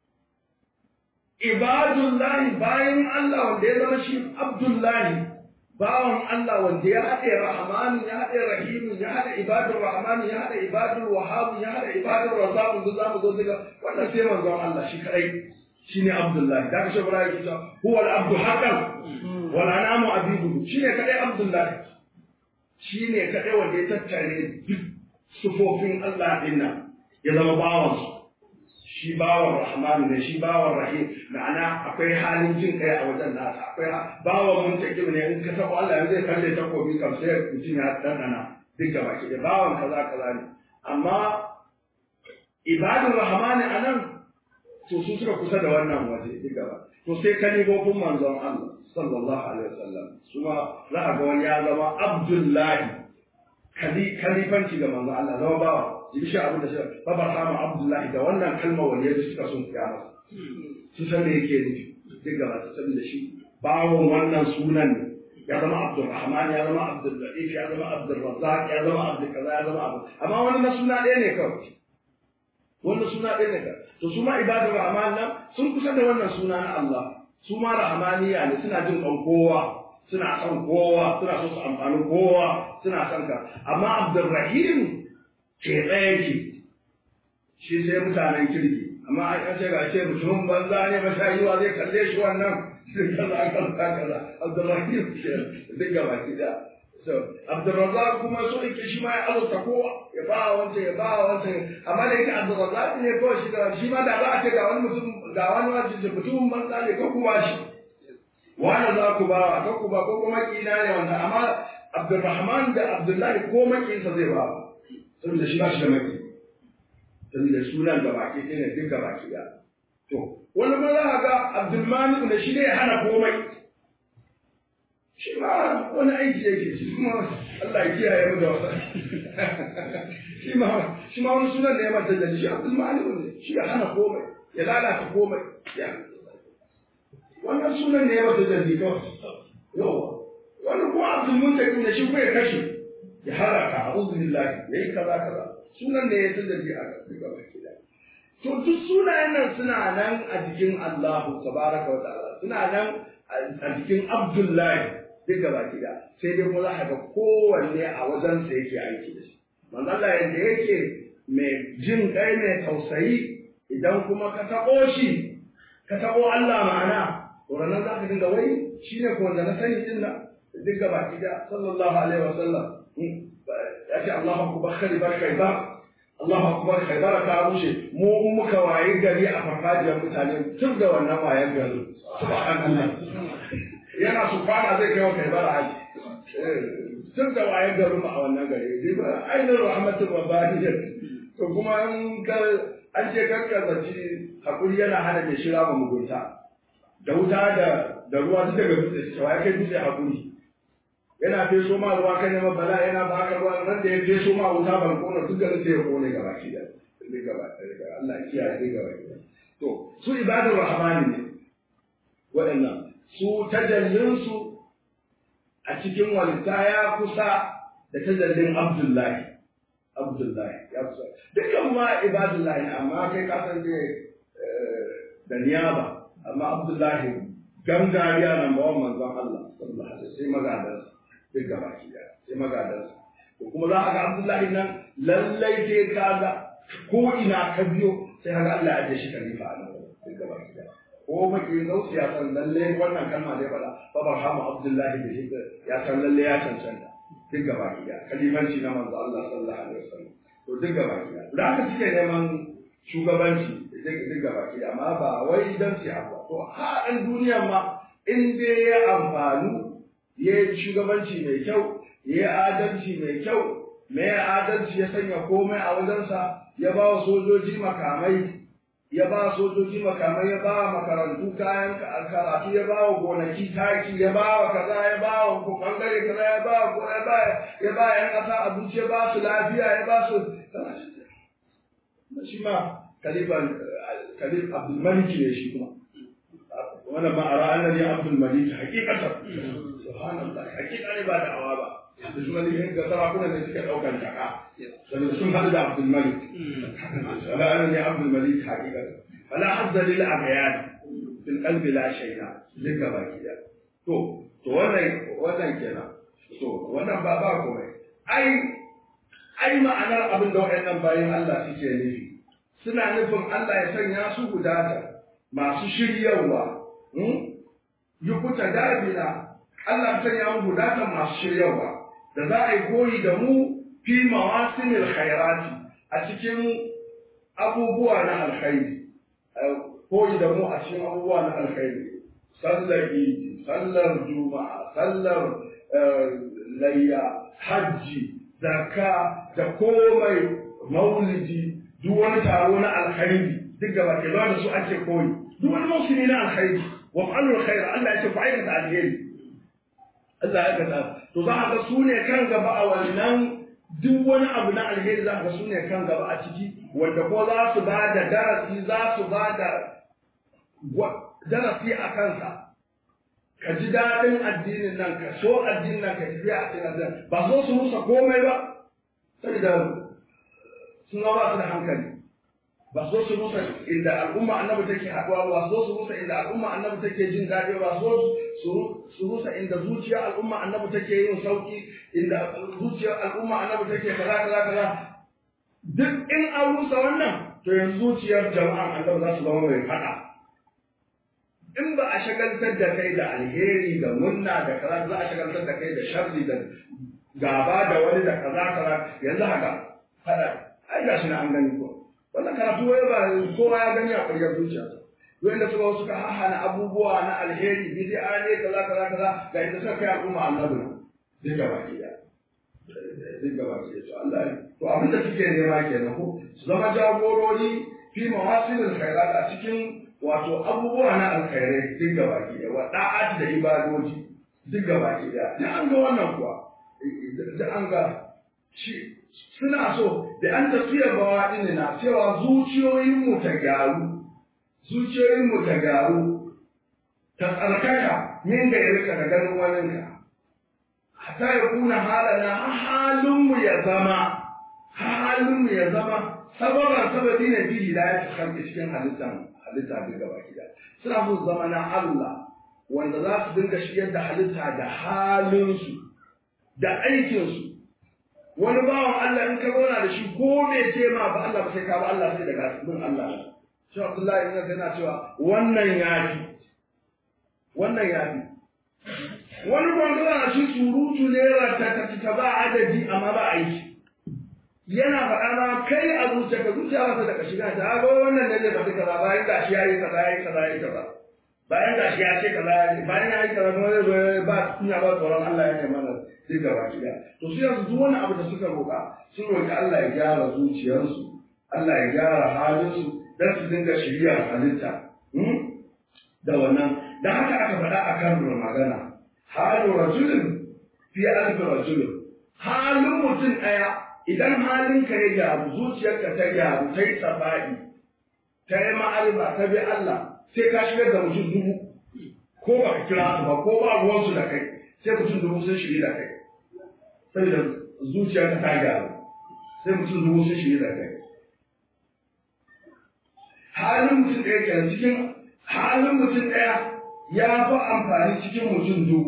ibadullahi bayan Allah wanda ya zama shi abdullahi bawan Allah wanda ya haɗe rahmanu ya haɗe rahimu ya haɗe ibadur rahmanu ya haɗe ibadur wahabu ya haɗe ibadur razzaqu duk zamu zo daga wannan sai manzon Allah shi kadai shine abdullahi da kashe bara yake cewa huwa al-abdu haqqan wal anamu abiduhu shine kadai abdullahi shine kadai wanda ya tattare duk sufofin Allah din nan ya zama bawansu shi bawan rahman ne shi bawan rahim ma'ana akwai halin jin kai a wajen nasa akwai bawan muntakim ne in ka sabo Allah yanzu zai kalle takobi kam sai mutum ya dandana duk gaba ki da bawan kaza kaza ne amma ibadun rahman anan to su suka kusa da wannan waje duk gaba to sai kalibofin manzon Allah sallallahu alaihi wasallam kuma za a ga wani ya zama abdullahi kalifanci ga manzon Allah zama bawa jibi shi abin da shi babar hama abdullahi da wannan kalma wani yadda suka sun fiya masa sun san me yake nufi duk gaba ta saboda shi bawon wannan sunan ne ya zama abdulrahman ya zama abdullatif ya zama abdulrazzaq ya zama abdul kaza ya zama abu amma wani na suna ɗaya ne kawai wannan suna ɗaya ne to su ma ibadar rahman nan sun kusa da wannan suna na Allah su ma rahmaniya ne suna jin kan kowa suna son kowa suna so su amfani kowa suna son ka amma abdurrahim ke ɗaya ke shi sai mutanen kirki amma an ce ga ce mutumin banza ne ba sha yiwa zai kalle shi wannan kaza kaza kaza abdurrahim ke duk gaba ki da so abdurrazzaq kuma so yake shi ma ya azurta kowa ya ba wancan ya ba wancan amma da yake abdurrazzaq ne kawai shi da shi ma da za a ce ga wani mutum ga wani wajen mutumin banza ne ko kuwa shi wani za ku ba wa ku ba ko kuma kina ne wanda amma Abdulrahman da Abdullahi ko makinsa zai ba saboda shi ba shi da maki saboda sunan da baki ɗaya ne duk baki da to wani ma za ka ga Abdulmalik da shi ne ya hana komai shi ma wani aiki yake shi kuma Allah ya kiyaye mu da wasa shi ma shi ma wani sunan da ya mata da shi Abdulmalik ne shi ya hana komai ya lalata komai ya wannan sunan ne ya mata jalli kawai yawa wannan kuma abdul muntaqim ne shi ko ya kashe ya haraka a'udhu billahi yayi kaza kaza sunan ne ya tajalli a daga baki da to duk sunayen nan suna nan a jikin Allah tabaraka wa ta'ala suna nan a jikin Abdullahi duk gaba da sai dai kuma za ka ga kowanne a wajen sa yake aiki da shi manzo Allah yanda yake mai jin kai mai tausayi idan kuma ka taɓo shi ka taɓo Allah ma'ana to ranar za ka dinga wai shi ne ko da na sani din nan duk gaba da sallallahu alaihi wa sallam ya ce Allahu akbar khaybar khaybar Allahu akbar khaybar ta rushe mu muka waye gari a farfajiyar mutane tun da wannan wayen gari subhanallah yana su kwana zai kai wa khaybar haji tun da wayen gari a wannan gari ainihin rahmatul rabbaniyya to kuma an an ce karkazaci hakuri yana hana mai shira ma mugunta da wuta da da ruwa duk daga dutse cewa ya kai dutse hakuri yana feso ma ruwa kan neman bala yana ba ka ruwa nan da ya feso ma wuta ban kona duk da sai ya kone gaba ki da duk gaba da Allah kiyaye duk gaba ki to su ibadur rahmani ne waɗannan su tajallin su a cikin walita ya kusa da tajallin Abdullahi Abdullahi ya kusa dukkan ma ibadullahi amma kai ka san da niyaba amma Abdullahi gangariya nan bawan manzon Allah sallallahu alaihi sai magadansa duk gaba ki da sai magadansa to kuma za a ga Abdullahi nan lallai sai ka ga ko ina ka biyo sai ka ga Allah ya ajiye shi khalifa a nan duk gaba ki da ko maki zauci ya san lallai wannan kalma ne fada fa barhamu Abdullahi da shi ya san lallai ya cancanta duk gaba ki da khalifanci na manzo Allah sallallahu alaihi wasallam to duk gaba ki da da haka suke neman shugabanci duk gaba ki da amma ba wai dan su abu to ha dan duniyar ma in dai ya amfanu ya yi shugabanci mai kyau ya yi adalci mai kyau mai adalci ya sanya komai a wajensa ya ba wa sojoji makamai ya ba sojoji makamai ya ba wa makarantu kayan karatu ya ba wa gonaki taki ya ba wa kaza ya ba wa bangare kaza ya ba wa ya ba ya ba yan kasa abinci ya ba su lafiya ya ba su shi ma kalifan kalif abdul malik ne shi kuma wannan ma ara annabi abdul malik hakikatan subhanallah hakika ne ba da'awa ba abdul malik ga sarakuna ne suka daukan taka saboda sun hadu da abdul malik wala annabi abdul malik hakikatan wala hazza lil abyan fil qalbi la shay'a duka baki da to to wannan wannan kenan to wannan ba ba komai ai ai ma'anar abin da waɗannan bayan Allah suke nufi suna nufin Allah ya sanya su gudata masu shiryawa yukuta dabina Allah ya sanya mu gudata masu shiryawa da za a yi koyi da mu fi mawasimil khairati a cikin abubuwa na alkhairi koyi da mu a cikin abubuwa na alkhairi sallar idi sallar juma'a sallar layya hajji zakka da komai maulidi duk wani taro na alkhairi duk gaba ke da su ake koyi duk wani musulmi na alkhairi wa fa'alul khair Allah ya ce ku aikata alheri Allah ya aikata to za ka ga su ne kan gaba a wannan duk wani abu na alheri za ka ga su ne kan gaba a ciki wanda ko za su ba da darasi za su ba da darasi a kansa ka ji daɗin addinin nan ka so addinin nan ka tafiya a cikin addinin ba so su rusa komai ba saboda sun ba su da hankali ba so su rusa inda al'umma annabi take haɗuwa ba so su rusa inda al'umma annabi take jin daɗi ba so su rusa inda zuciyar al'umma annabi take yin sauki inda zuciyar al'umma annabi take kaza kaza kaza duk in an rusa wannan to yanzu zuciyar jama'an annabi za su zama mai faɗa in ba a shagaltar da kai da alheri da munna da kaza za a shagaltar da kai da sharri da gaba da wani da kaza kaza yanzu haka faɗa ai ga shi na an gani ko wannan karatu wai ba kowa ya gani a ƙwaryar zuciyarsa wanda suka wasu ka hahana abubuwa na alheri bid'a ne kaza kaza kaza ga inda suka kai al'umma annabi nan duk gaba ki da duk gaba ki to Allah to abin da suke nema kenan ko su zama jagorori fi mawasilil khairat a cikin wato abubuwa na alkhairai duk gaba ki da wa da'at da ibadoji duk gaba ki da duk an ga wannan kuwa duk an ga shi suna so da an tafiya bawa na cewa zuciyoyinmu ta gyaru zuciyoyinmu ta gyaru ta tsarkaka min ga yarka da ganin waninka hatta ya kuna halana halinmu ya zama halinmu ya zama sababan sababi ne bi hidayat khalqi cikin halittan halitta duk gaba gida suna so zama na Allah wanda za su dinga shigar da halitta da halinsu da aikinsu wani bawan Allah in ka zauna da shi ko bai ce ma ba Allah ba sai ka ba Allah sai daga bin Allah shi Abdullahi ibn yana cewa wannan yafi wannan yafi wani gwangwana na shi surutu ne ta ta ba adadi amma ba aiki yana faɗa ma kai a zuciya ka zuciya ba ta daga shiga ta ga wannan ne zai faɗi kaza bayan gashi ya yi kaza ya yi kaza ya yi kaza bayan gashi ya ce kaza ya yi bayan ya yi kaza kuma zai zo ba kunya ba tsoron Allah ya ne mana sai gaba ki da to su yanzu duk wani abu da suka roƙa sun roƙi Allah ya gyara zuciyarsu Allah ya gyara halinsu dan su dinga shirya halitta da wannan da haka aka faɗa a kan magana halu rajulin fi alfi rajulin halin mutum ɗaya idan halinka ya gyaru zuciyarka ta gyaru ta yi saba'i ta yi ma'arifa ta bi Allah sai ka shigar da mutum dubu ko ba ka kira su ba ko ba ruwansu da kai sai mutum dubu sun shiri da kai saboda zuciyarka ta gyaru sai mutum dubu sun shiri da kai halin mutum ɗaya kenan cikin halin mutum ɗaya ya fi amfani cikin mutum dubu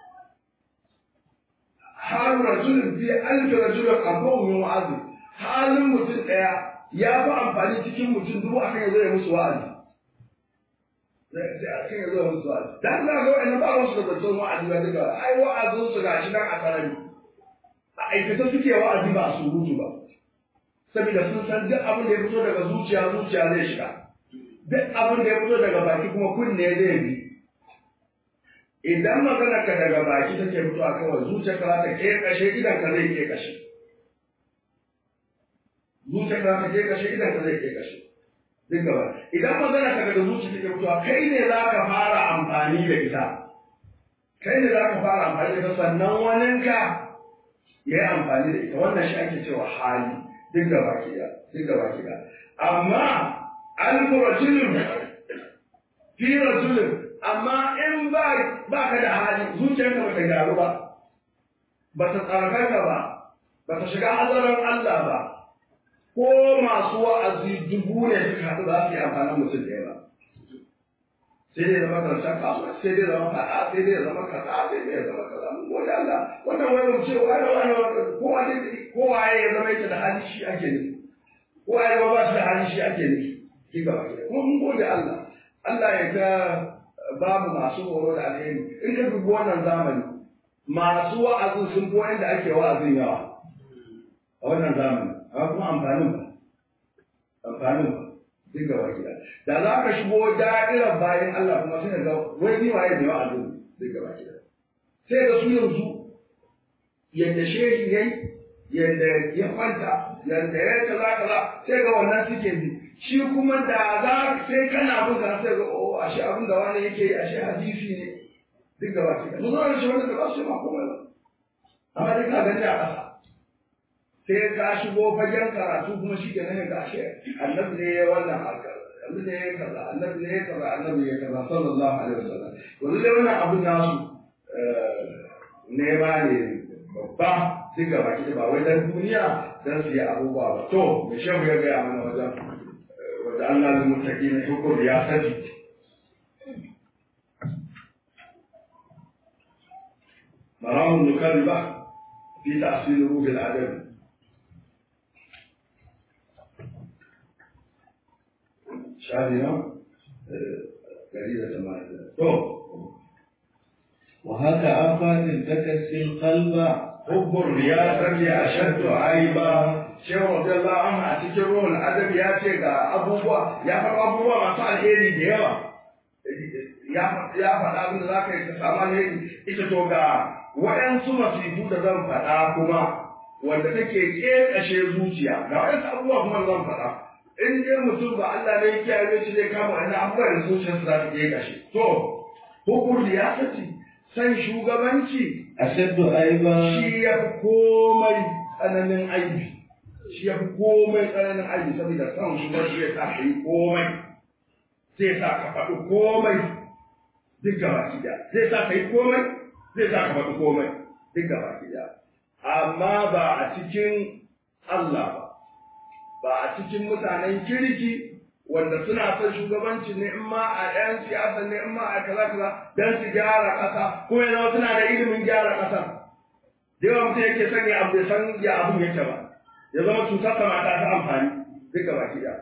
halin rajulun fi alfi rajulun abubuwan min wa'azi halin mutum ɗaya ya fi amfani cikin mutum dubu akan ya zo ya musu wa'azi sai akan ya zo ya musu wa'azi dan za ga wa'annan ba wasu da zancen wa'azi ba duka ai wa'azin su gashi nan a sarari a aikata suke wa'azi ba su rutu ba saboda sun san duk abin da ya fito daga zuciya zuciya zai shiga duk abin da ya fito daga baki kuma kunne zai bi idan magana ka daga baki take fitowa kawai zuciya ka za ta ke kashe idan ka zai ke kashe zuciya ka za ta ke kashe idan ka zai ke kashe duk gaba idan magana ka daga zuciya take fitowa kai ne za ka fara amfani da ita kai ne za ka fara amfani da ita sannan waninka ya yi amfani da ita wannan shi ake cewa hali duk gaba ki da duk gaba ki da amma alfu rajulun fi rajulun amma in ba ba ka da hali zuciyarka ba ta gyaru ba ba ta tsarkaka ba ba ta shiga hazarin Allah ba ko masu wa'azi dubu ne suka haɗu za su yi amfanin mutum ɗaya ba sai dai zama karshen kasuwa sai dai zama faɗa sai dai zama kaza sai dai zama kaza mun gode Allah wannan wani mu ce wani wani kowa ne kowa ya zama yake da hali shi ake nufi kowa ya zama ba shi da hali shi ake nufi ki gaba ki kuma mun gode Allah Allah ya ga babu masu horo da alheri in ka dubi wannan zamani masu wa'azin sun fi wanda ake wa'azin yawa a wannan zamani amma kuma amfanin ba amfanin ba duk gaba gida da za ka shigo da'irar bayan Allah kuma sai ga wai ni waye ne wa'azin duk gaba gida sai ga su yanzu yadda shehi yayi yadda ya kwanta yadda ya kaza kaza sai ga wannan suke bi shi kuma da za sai kana bin ka sai ga oh ashe abin da wani yake yi ashe hadisi ne duk gaba gida mun zo da shi wanda ba su ma komai ba amma dai ka gani a ƙasa sai ka shigo fagen karatu kuma shi kenan ga ashe annabi ne ya wannan harkar annabi ne ya kaza annabi ne ya kaza annabi ya kaza sallallahu alaihi wasallam yanzu dai wannan abun nasu nema ne babba duk gaba ki ba wai dan duniya dan su yi abubuwa ba to me shehu ya gaya mana wajen da Allah da mutaki na hukur ya sadi maramun nukari ba fi tasirin ruhin adabi shafi na gari da tamanin to وهكا آفات تكسي القلب حب الرياسة أشد عيبا shehu radiyallahu anhu a cikin ruhul adabi ya ce ga abubuwa ya faɗa abubuwa masu alheri da yawa ya faɗa abin da za ka yi ka samu alheri ita to ga waɗansu masifu da zan faɗa kuma wanda take ƙeƙashe zuciya ga waɗansu abubuwa kuma da zan faɗa in dai mutum ba Allah ne ya kiyaye shi zai kama wannan abubuwa da zuciyarsa za ta ƙeƙashe to hukur riyasati san shugabanci أشد عيبا shi ya fi komai tsananin aibi shi ya fi komai tsananin aibi saboda san shugabanci zai sa ka yi komai zai sa ka faɗi komai duk gaba ki da zai sa ka yi komai zai sa ka faɗi komai duk gaba ki da amma ba a cikin Allah ba ba a cikin mutanen kirki wanda suna son shugabanci ne in ma a ɗayan siyasa ne in ma a kaza kaza don su gyara ƙasa kuma yana suna da ilimin gyara ƙasa da yawa mutum yake son ya abu san ya abun yake ba ya zama cutar sa mata ta amfani duka baki da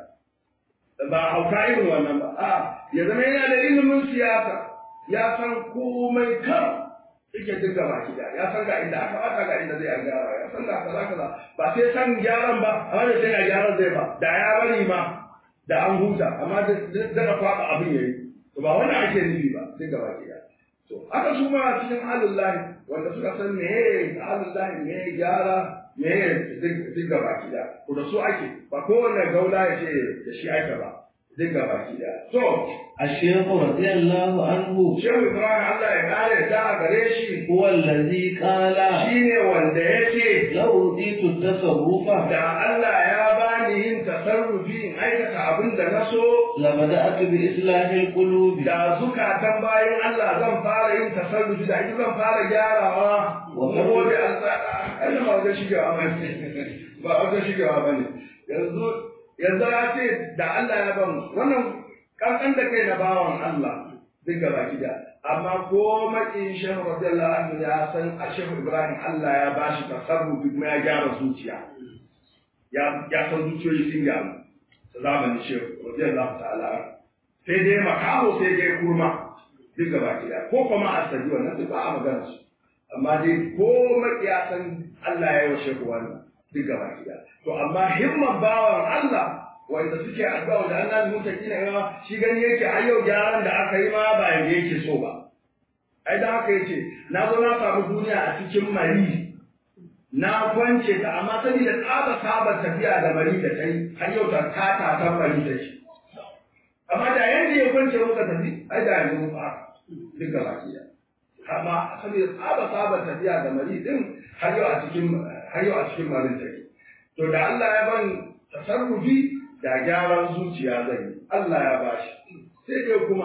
ba hauka irin wannan ba a ya zama yana da ilimin siyasa ya san komai kan yake duka baki da ya san ga inda aka bata ga inda zai a gyara ya san ga kaza kaza ba sai san gyaran ba amma da sai ga gyaran zai ba da ya bari ma da an huta amma da kwaɓa abin yayi to ba wani ake nufi ba sai gaba ke da to aka su ma cikin halullahi wanda suka san me halullahi me gyara me duk gaba ki da to da su ake ba kowanne gaula ya ce da shi aka ba duk gaba ki da to الشيخ رضي الله عنه shehu ibrahim Allah ya kare da gare shi هو الذي قال shine wanda ya ce لو أوتيت التصرف da Allah ya bani yin tasarrufi in aikata abin da na so لبدأت بإصلاح القلوب da zukatan bayan Allah zan fara yin tasarrufi da ita zan fara gyarawa Wa wa gobe alƙada ai ba wajen shigewa ba ne ba wajen shigewa ba ne yanzu yanzu ya ce da Allah ya ban wannan kankan da kai na bawan Allah duk gaba da amma ko makin shehu radiyallahu anhu ya san a shehu Ibrahim Allah ya bashi tasarrufi kuma ya gyara zuciya ya ya san zuciyoyi sun gyaru zamanin shehu radiyallahu ta'ala anhu sai dai makaho sai dai kurma duk gaba gida ko kuma asali wannan duk ba a magana su amma dai ko makiyasan Allah ya yi wa shehu wannan duk gaba gida to amma himman bawan Allah wanda suke addu'a da Allah mutaki na yawa shi gani yake ai yau gyaran da aka yi ma ba yanda yake so ba ai da haka yace na zo na samu duniya a cikin mari na kwance ta amma saboda tsaba saba tafiya da mari da ta yi har yau ta kata ta mari da shi amma da yanda ya kwance muka tafi ai da yanzu mun fara duk gaba ɗaya amma saboda tsaba saba tafiya da mari din har yau a cikin har yau a cikin marin take to da Allah ya ban tasarrufi da gyaran zuciya zai yi Allah ya bashi sai dai kuma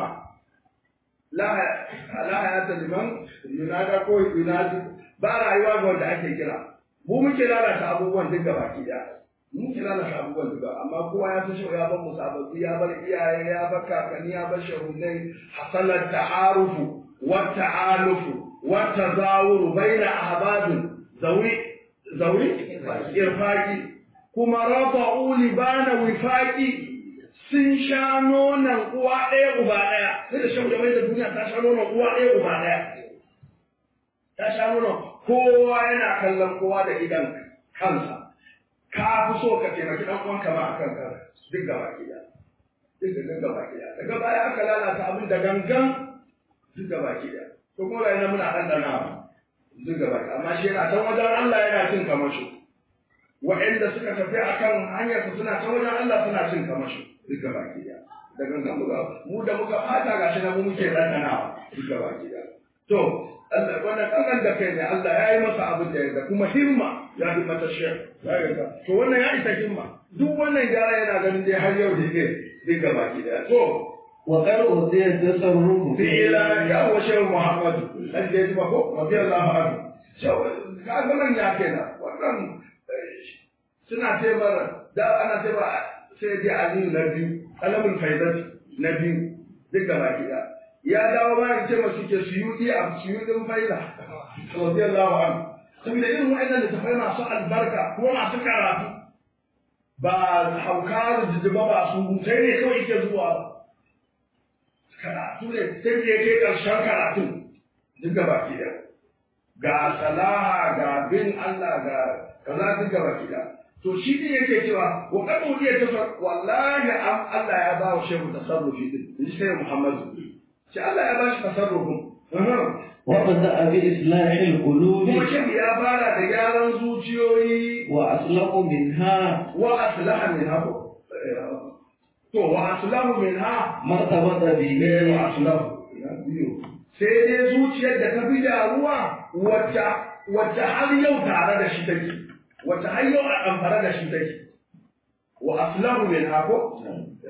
la la hayata liman yunada ko yunadi ba rayuwa ga wanda ake kira mu muke lalata abubuwan duk gaba ɗaya mun kira da abubuwan duka amma kowa ya fi shi ya bar musabbabi ya bar iyaye ya bar kakanni ya bar shahunai hasalar ta'arufu wa ta'alufu wa tazawuru baina ahbabin zawi zawi irfaqi kuma rafa'u libana wifaqi sun sha nonon uwa ɗaya uba ɗaya sai da shan jama'i da duniya ta sha nonon uwa ɗaya uba ɗaya ta sha nonon kowa yana kallon kowa da idan kansa ka fi so ka taimaki ɗan uwanka ma akan ka duk gaba ki da duk da duk gaba ki da daga baya aka lalata abin da gangan duk gaba ki da to kuma ga yana muna ɗanɗana duk gaba ki amma shi yana can wajen Allah yana cin kamasho wa'anda suka tafi akan hanyar su suna can wajen Allah suna cin kamasho duk gaba ki da da gangan muka mu da muka fata gashi na mu muke ɗanɗanawa duk gaba ki da to Allah wannan kankan da kai ne Allah ya yi masa abin da ya da kuma himma ya fi mata shek to wannan ya isa himma duk wannan gyara yana ganin dai har yau da ke zai gaba ki da to wa qad udiya tasarrufu fi ila ya wa shehu muhammadu dan da ya ko radiyallahu anhu shehu ka ga nan ya kenan wannan suna ce mara da ana ce ba sai dai aliyu na biyu kalamul faidati na biyu duk gaba ɗaya ya dawo ma ya ce masu ke suyuɗi a suyuɗin faida radiyallahu anhu saboda irin wa'annan littafai masu albarka kuma masu karatu ba hauka da jijjiba ba su hutai ne kawai ke zuwa ba karatu ne sai da ya kai ƙarshen karatun duk gaba ɗaya ga salaha ga bin Allah ga kaza duk gaba ɗaya to shi ne yake cewa wa kad udiya tasar wallahi am Allah ya ba wa shehu tasarrufi din in sai Muhammadu shi Allah ya ba shi tasarrufin وبدأ بإصلاح القلوب kuma shehu ya fara da gyaran zuciyoyi وأصلح منها wa aslaha min ha to wa aslahu min ha ما ارتبط ne به wa aslahu sai dai zuciyar da ta fi damuwa wacce wacce har yau tare da shi take wacce har yau a amfara da shi take wa aslahu min ha ko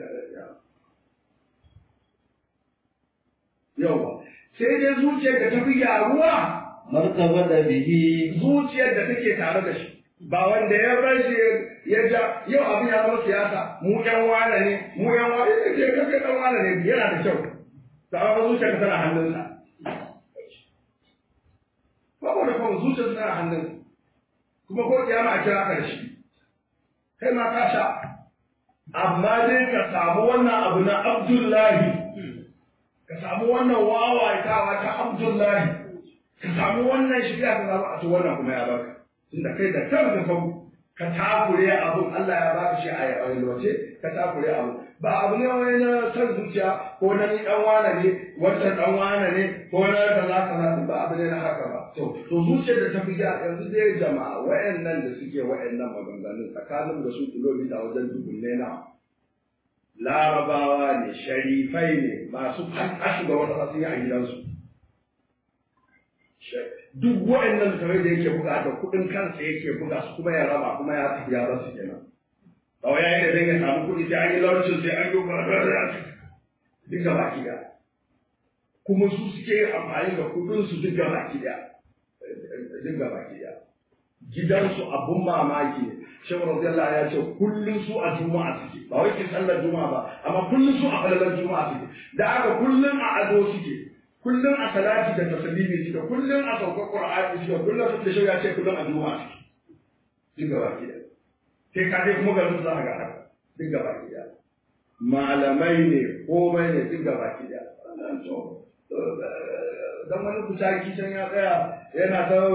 yawa sai dai zuciyar da ta fi gyaruwa ما ارتبط به zuciyar da take tare da shi ba wanda ya bar shi ya ja yau abin ya zama siyasa mu yan wane ne mu yan wane ne ke kake dan wane ne yana da kyau da amma zuciyar ka tana hannunsa ba ko da kuma zuciyar tana hannunsa kuma ko kiyama a kira ka da shi kai ma ka sha amma dai ka samu wannan abu na Abdullahi ka samu wannan wawaitawa ta Abdullahi ka samu wannan shiga ka samu a to wannan kuma ya baka tunda kai da kanka ka ka takure abun Allah ya baka shi a yalwace ka takure abun ba abu ne wani na san zuciya ko na ni dan wane ne wancan dan wane ne ko na kaza kaza ba abu ne na haka ba to to zuciyar da ta fi ja yanzu dai jama'a wayannan da suke wayannan maganganun tsakanin da su kilomita wajen dubunne na larabawa ne sharifai ne masu kashi ga wata sun yi a gidansu duk wa'annan littafai da yake buga da kuɗin kansa yake buga su kuma ya raba kuma ya tafi ya rasu kenan ba wai yayin da zai ya samu kuɗi sai an yi launcin sai an yi duk gaba ki da kuma su suke yin amfani da kuɗin su duk gaba ki da duk gaba ki da gidansu abun mamaki ne shehu radiyallahu ya ce kullum su a juma'a suke ba wai ke sallar juma'a ba amma kullum su a falalar juma'a suke da aka kullum a ado suke kullum a salati da taslimi suke kullum a saukar qur'ani suke kullum su da shehu ya ce kullum a juma'a suke duk gaba ki da sai ka je kuma garin za ka ga haka duk gaba ki da malamai ne komai ne duk gaba ki da wannan to dan wani kucaki can ya tsaya yana ta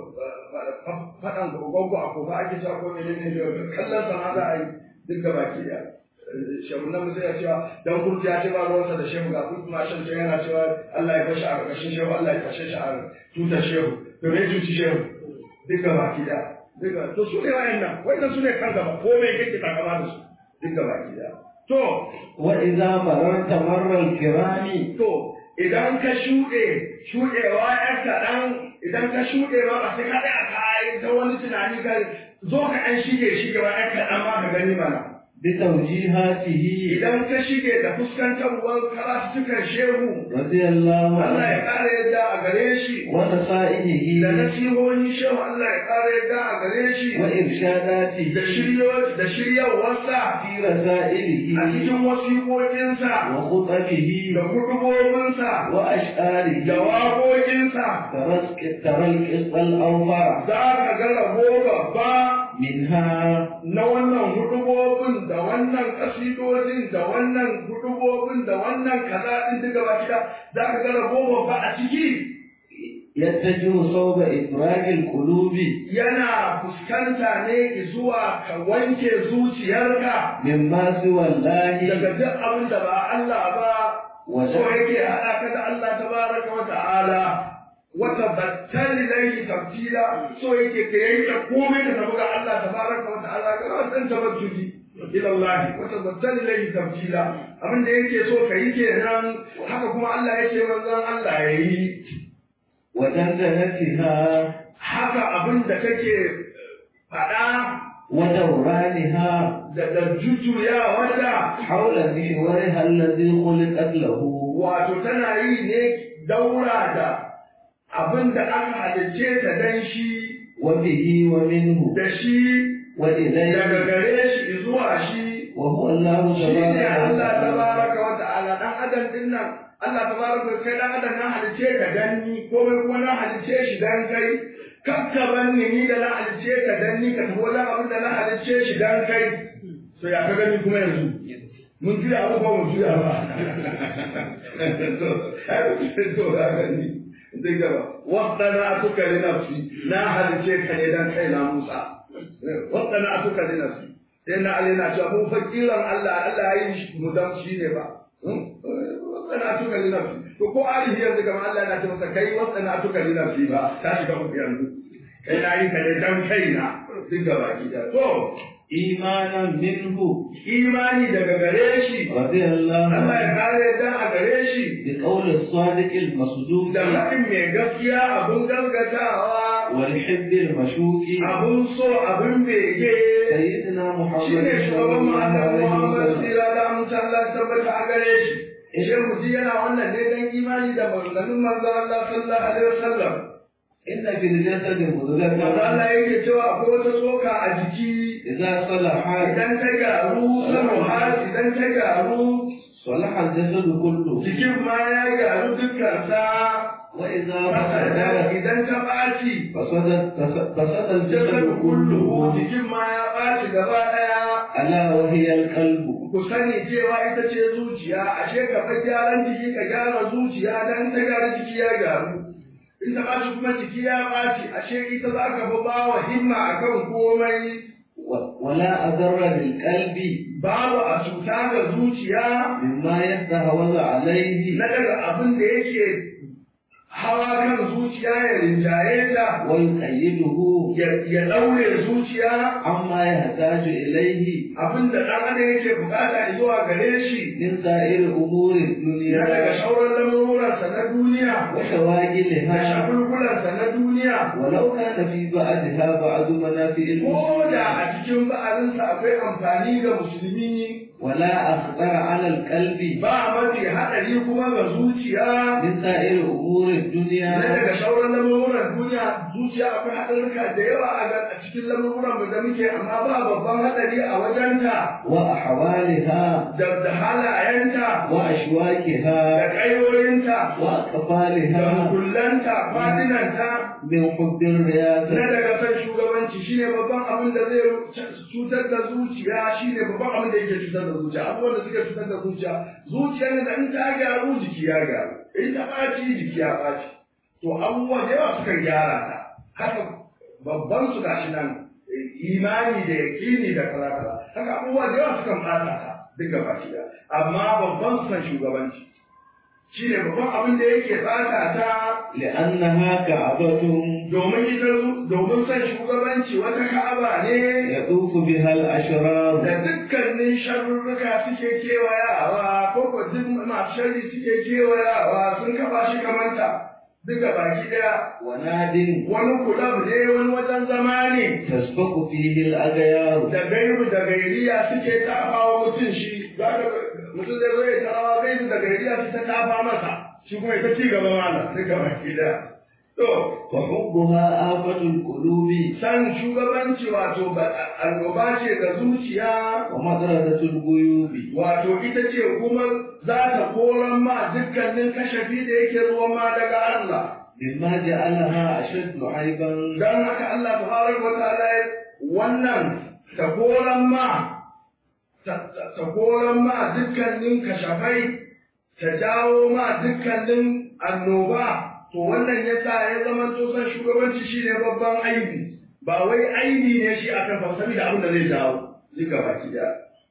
faɗan gwaggo a kofa ake cewa ko mene ne kallon sana za a yi duk gaba ki da shehu nan musa ya cewa dan kurti ya ce ba ruwansa da shehu ga kuma shan can yana cewa Allah ya bashi a ƙarƙashin shehu Allah ya kashe shi a tutar shehu to me tuci shehu duk gaba ki da duk to su ne wayannan wayannan su ne kan gaba ko me kake takama da su duk gaba ki da to وإذا مررت مر الكرام to idan ka shuɗe shuɗewa ‘yan kaɗan idan ka shuɗe ba ba sai ka ɗaya ka yi ta wani tunani ka zo ka ɗan shige shigewa ‘yan kaɗan ma ka gani mana. بتوجيهاته Idan ka shige da fuskantarwar karatukan shehu رضي الله Allah ya عنه ƙara yadda a gare shi da ونصائحه nasihohin shehu Allah ya ƙara yadda a gare shi وإرشاداته da shiryo da shiryarwarsa في a رسائله cikin wasiƙoƙinsa وخطبه da hudubobinsa وأشعاره da waƙoƙinsa ترى ترى القسط الأوفر za ka ga rabo babba منها na wannan hudubobin da wannan kasidodin da wannan hudubobin da wannan kaza din duka ba kida za ka ga rabo babba a ciki يتجه صوب إفراج القلوب yana fuskanta ne zuwa ka wanke zuciyarka مما سوى الله daga duk abin da ba Allah ba so وجعل yake haɗa ka da Allah tabaraka wa ta'ala wata battali lai tabtila so yake ka yanke komai da tafi ga Allah tabaraka wa ta'ala ka rawa san tabattuli ila Allah wata battali lai tabtila abin da yake so ka yi kenan haka kuma Allah yake manzon Allah ya yi ودندنتها haka abin da kake faɗa ودورانها da da jujjuya wanda حول محورها الذي خلقت له wato tana yi ne daura da abin da aka halicce ta dan shi وبه ومنه da shi daga وإليه gare shi zuwa shi وهو الله shi ne تبارك Allah وتعالى tabaraka wa ta'ala dan adam din nan Allah tabaraka wa kai dan adam na halice ka dan ni komai kuma na halice shi dan kai kakka banni ni da na halice ka dan ni ka tafi wajen abin da na halice shi dan kai so ya ka gani kuma yanzu mun juya abu ba mun juya ba to to ya gani zai gaba waɗana tuka li nafsi na halice ka ne dan kai na Musa waɗana tuka li nafsi sai na Ali na cewa mu fakiran Allah Allah ya yi mu dan shi ne ba waɗana tuka li nafsi to ko Ali yanzu kamar Allah na ce masa kai waɗana tuka li nafsi ba ta shiga uku yanzu kai na yi ka ne dan kai na duk gaba ki da to إيمانا منه imani daga gare shi رضي الله Allah ya عنه kare dan a gare shi بقول الصادق المصدوق da faɗin mai gaskiya abun gaskatawa والحب المشوق abun so abun bege سيدنا محمد shi ne صلى shugaban الله ma'anar عليه Muhammad وسلم Sira da amince Allah ya tabbata a gare shi. Ishe mutum yana wannan ne don imani da maganganun manzo Allah sallallahu alaihi wasallam. إن في الجسد Manzo مضغة Allah yake cewa akwai wata tsoka a jiki إذا صلح idan ta gyaru sanuha idan ta gyaru صلح الجسد كله jikin ma ya gyaru dukkansa. وإذا Fasada فسد idan ta ɓaci فسد فسد الجسد jasadu kullu كله jikin ma ya ɓaci gaba ɗaya. ألا وهي القلب ku sani cewa ita ce zuciya ashe ka fa gyaran jiki ka gyara zuciya dan ta gyara jiki ya gyaru in ta ɓaci kuma jiki ya ɓaci ashe ita za ka fi ba wa himma akan komai و- ولا أضر للقلب babu a cuta ga zuciya مما يتهوز عليه na daga abin da yake hawa kan zuciya ya rinjaye ta ويقيده ya ya ɗaure zuciya عما يحتاج إليه abin da ɗan adam yake bukata zuwa gare shi من سائر أمور na daga الدنيا shauran lamuransa na duniya da وشواغلها shagulgulansa na duniya ولو كان في بعدها بعض منافع ko da المسلمين a cikin ba'arinsa akwai amfani ga musulmi ولا أخطر على القلب ba mafi haɗari kuma ga zuciya من سائر أمور na الدنيا daga shauran lamuran duniya zuciya akwai haɗarurruka da yawa a ga- a cikin lamuran da muke amma ba babban haɗari a wajenta وأحوالها da da halayenta da وأشواكها ƙayoyinta da وأقفالها hukullanta fadinanta من حب na الرياسة daga san shugabanci shine babban abin da zai cutar da zuciya shine babban abin da yake cutar da zuciya abubuwan da suke cutar da zuciya zuciyar da in ta gyaru jiki ya gyaru in ta ɓaci jiki ya ɓaci to abubuwa da yawa sukan gyara ta haka babban su gashi nan imani da yaƙini da kaza kaza haka abubuwa da yawa sukan ɓata ta duk gaba ɗaya amma babban su san shugabanci shine babban abin da yake ɓata ta لأنها كعبة domin ita domin son shugabanci wata ka'aba ne يطوف بها الأشرار da dukkanin sharurruka suke kewayawa ko ko duk masu sharri suke kewayawa sun kafa shi kamanta duka baki daya وناد wani kulab ne wani wajen zama ne تسبق فيه الأغيار da gairu da gairiya suke tafawa mutum shi za ka mutum zai zo ya tarawa gairu da gairiya su ta tafa masa shi kuma ita ci gaba mana duka baki daya to وحبها آفة القلوب san shugabanci wato ba- annoba ce ga zuciya ومطردة الغيوب wato ita ce kuma za ta koran ma dukkanin kashafi da yake zuwa ma daga Allah مما جعلها أشد عيبا don haka Allah tabaraka wa ta'ala ya- wannan ta koran ma ta ta- ta koran ma dukkanin kashafai ta jawo ma dukkanin annoba to wannan yasa ya zama to san shugabanci shine babban aibi ba wai aibi ne shi akan fa saboda abin da zai jawo duka baki da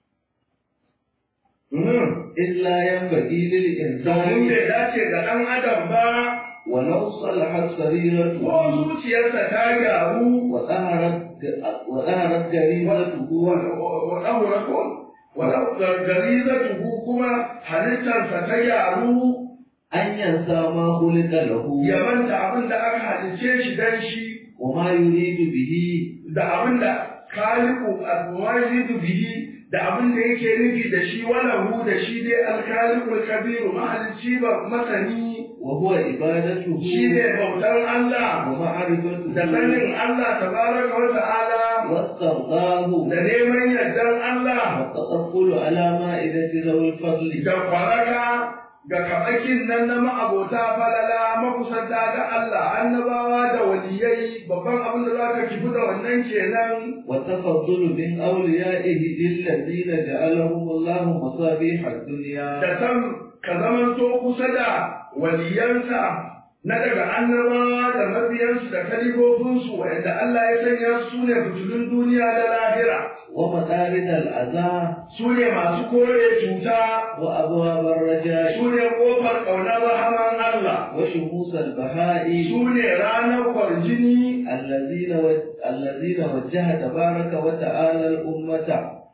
إلا ينبغي domin للإنسان bai dace ga ɗan adam ba ولو صلحت سريرته ko zuciyarsa ta gyaru وظهرت وظهرت جريمته wa ɗahura ko wa garizatuhu kuma halittarsa ta gyaru أن ينسى ما خلق له ya manta abin da aka halice shi dan shi وما يريد به da abin da khaliqu al-wajidu bihi da abin da yake nufi da shi walahu da shi dai al-khaliqul kabiru mahalicci ba masani وهو عبادته shi ne bautar Allah ومعرفته da sanin Allah tabaraka wa ta'ala واسترضاه da neman yardan Allah والتطفل الدخول على مائدة ذوي الفضل da kwaraka ga kaɓakin nan na ma'abota falala makusanta ga Allah annabawa da waliyai babban abin da za ka kifi da wannan kenan والتفضل من أوليائه للذين جعلهم الله مصابيح الدنيا da san ka zamanto kusa da waliyansa na daga annabawa da mabiyansu da kalifofinsu wanda Allah ya sanya su ne fitilun duniya da lahira ومطارد الأذى su ne masu kore cuta وأبواب الرجاء su ne ƙofar ƙaunar rahaman Allah وشموس البهاء su ne ranar kwarjini الذين و- الذين وجه تبارك وتعالى الأمة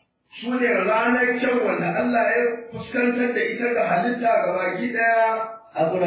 su ne ranar kyau wanda Allah ya fuskantar da ita ga halitta ga baki ɗaya عبر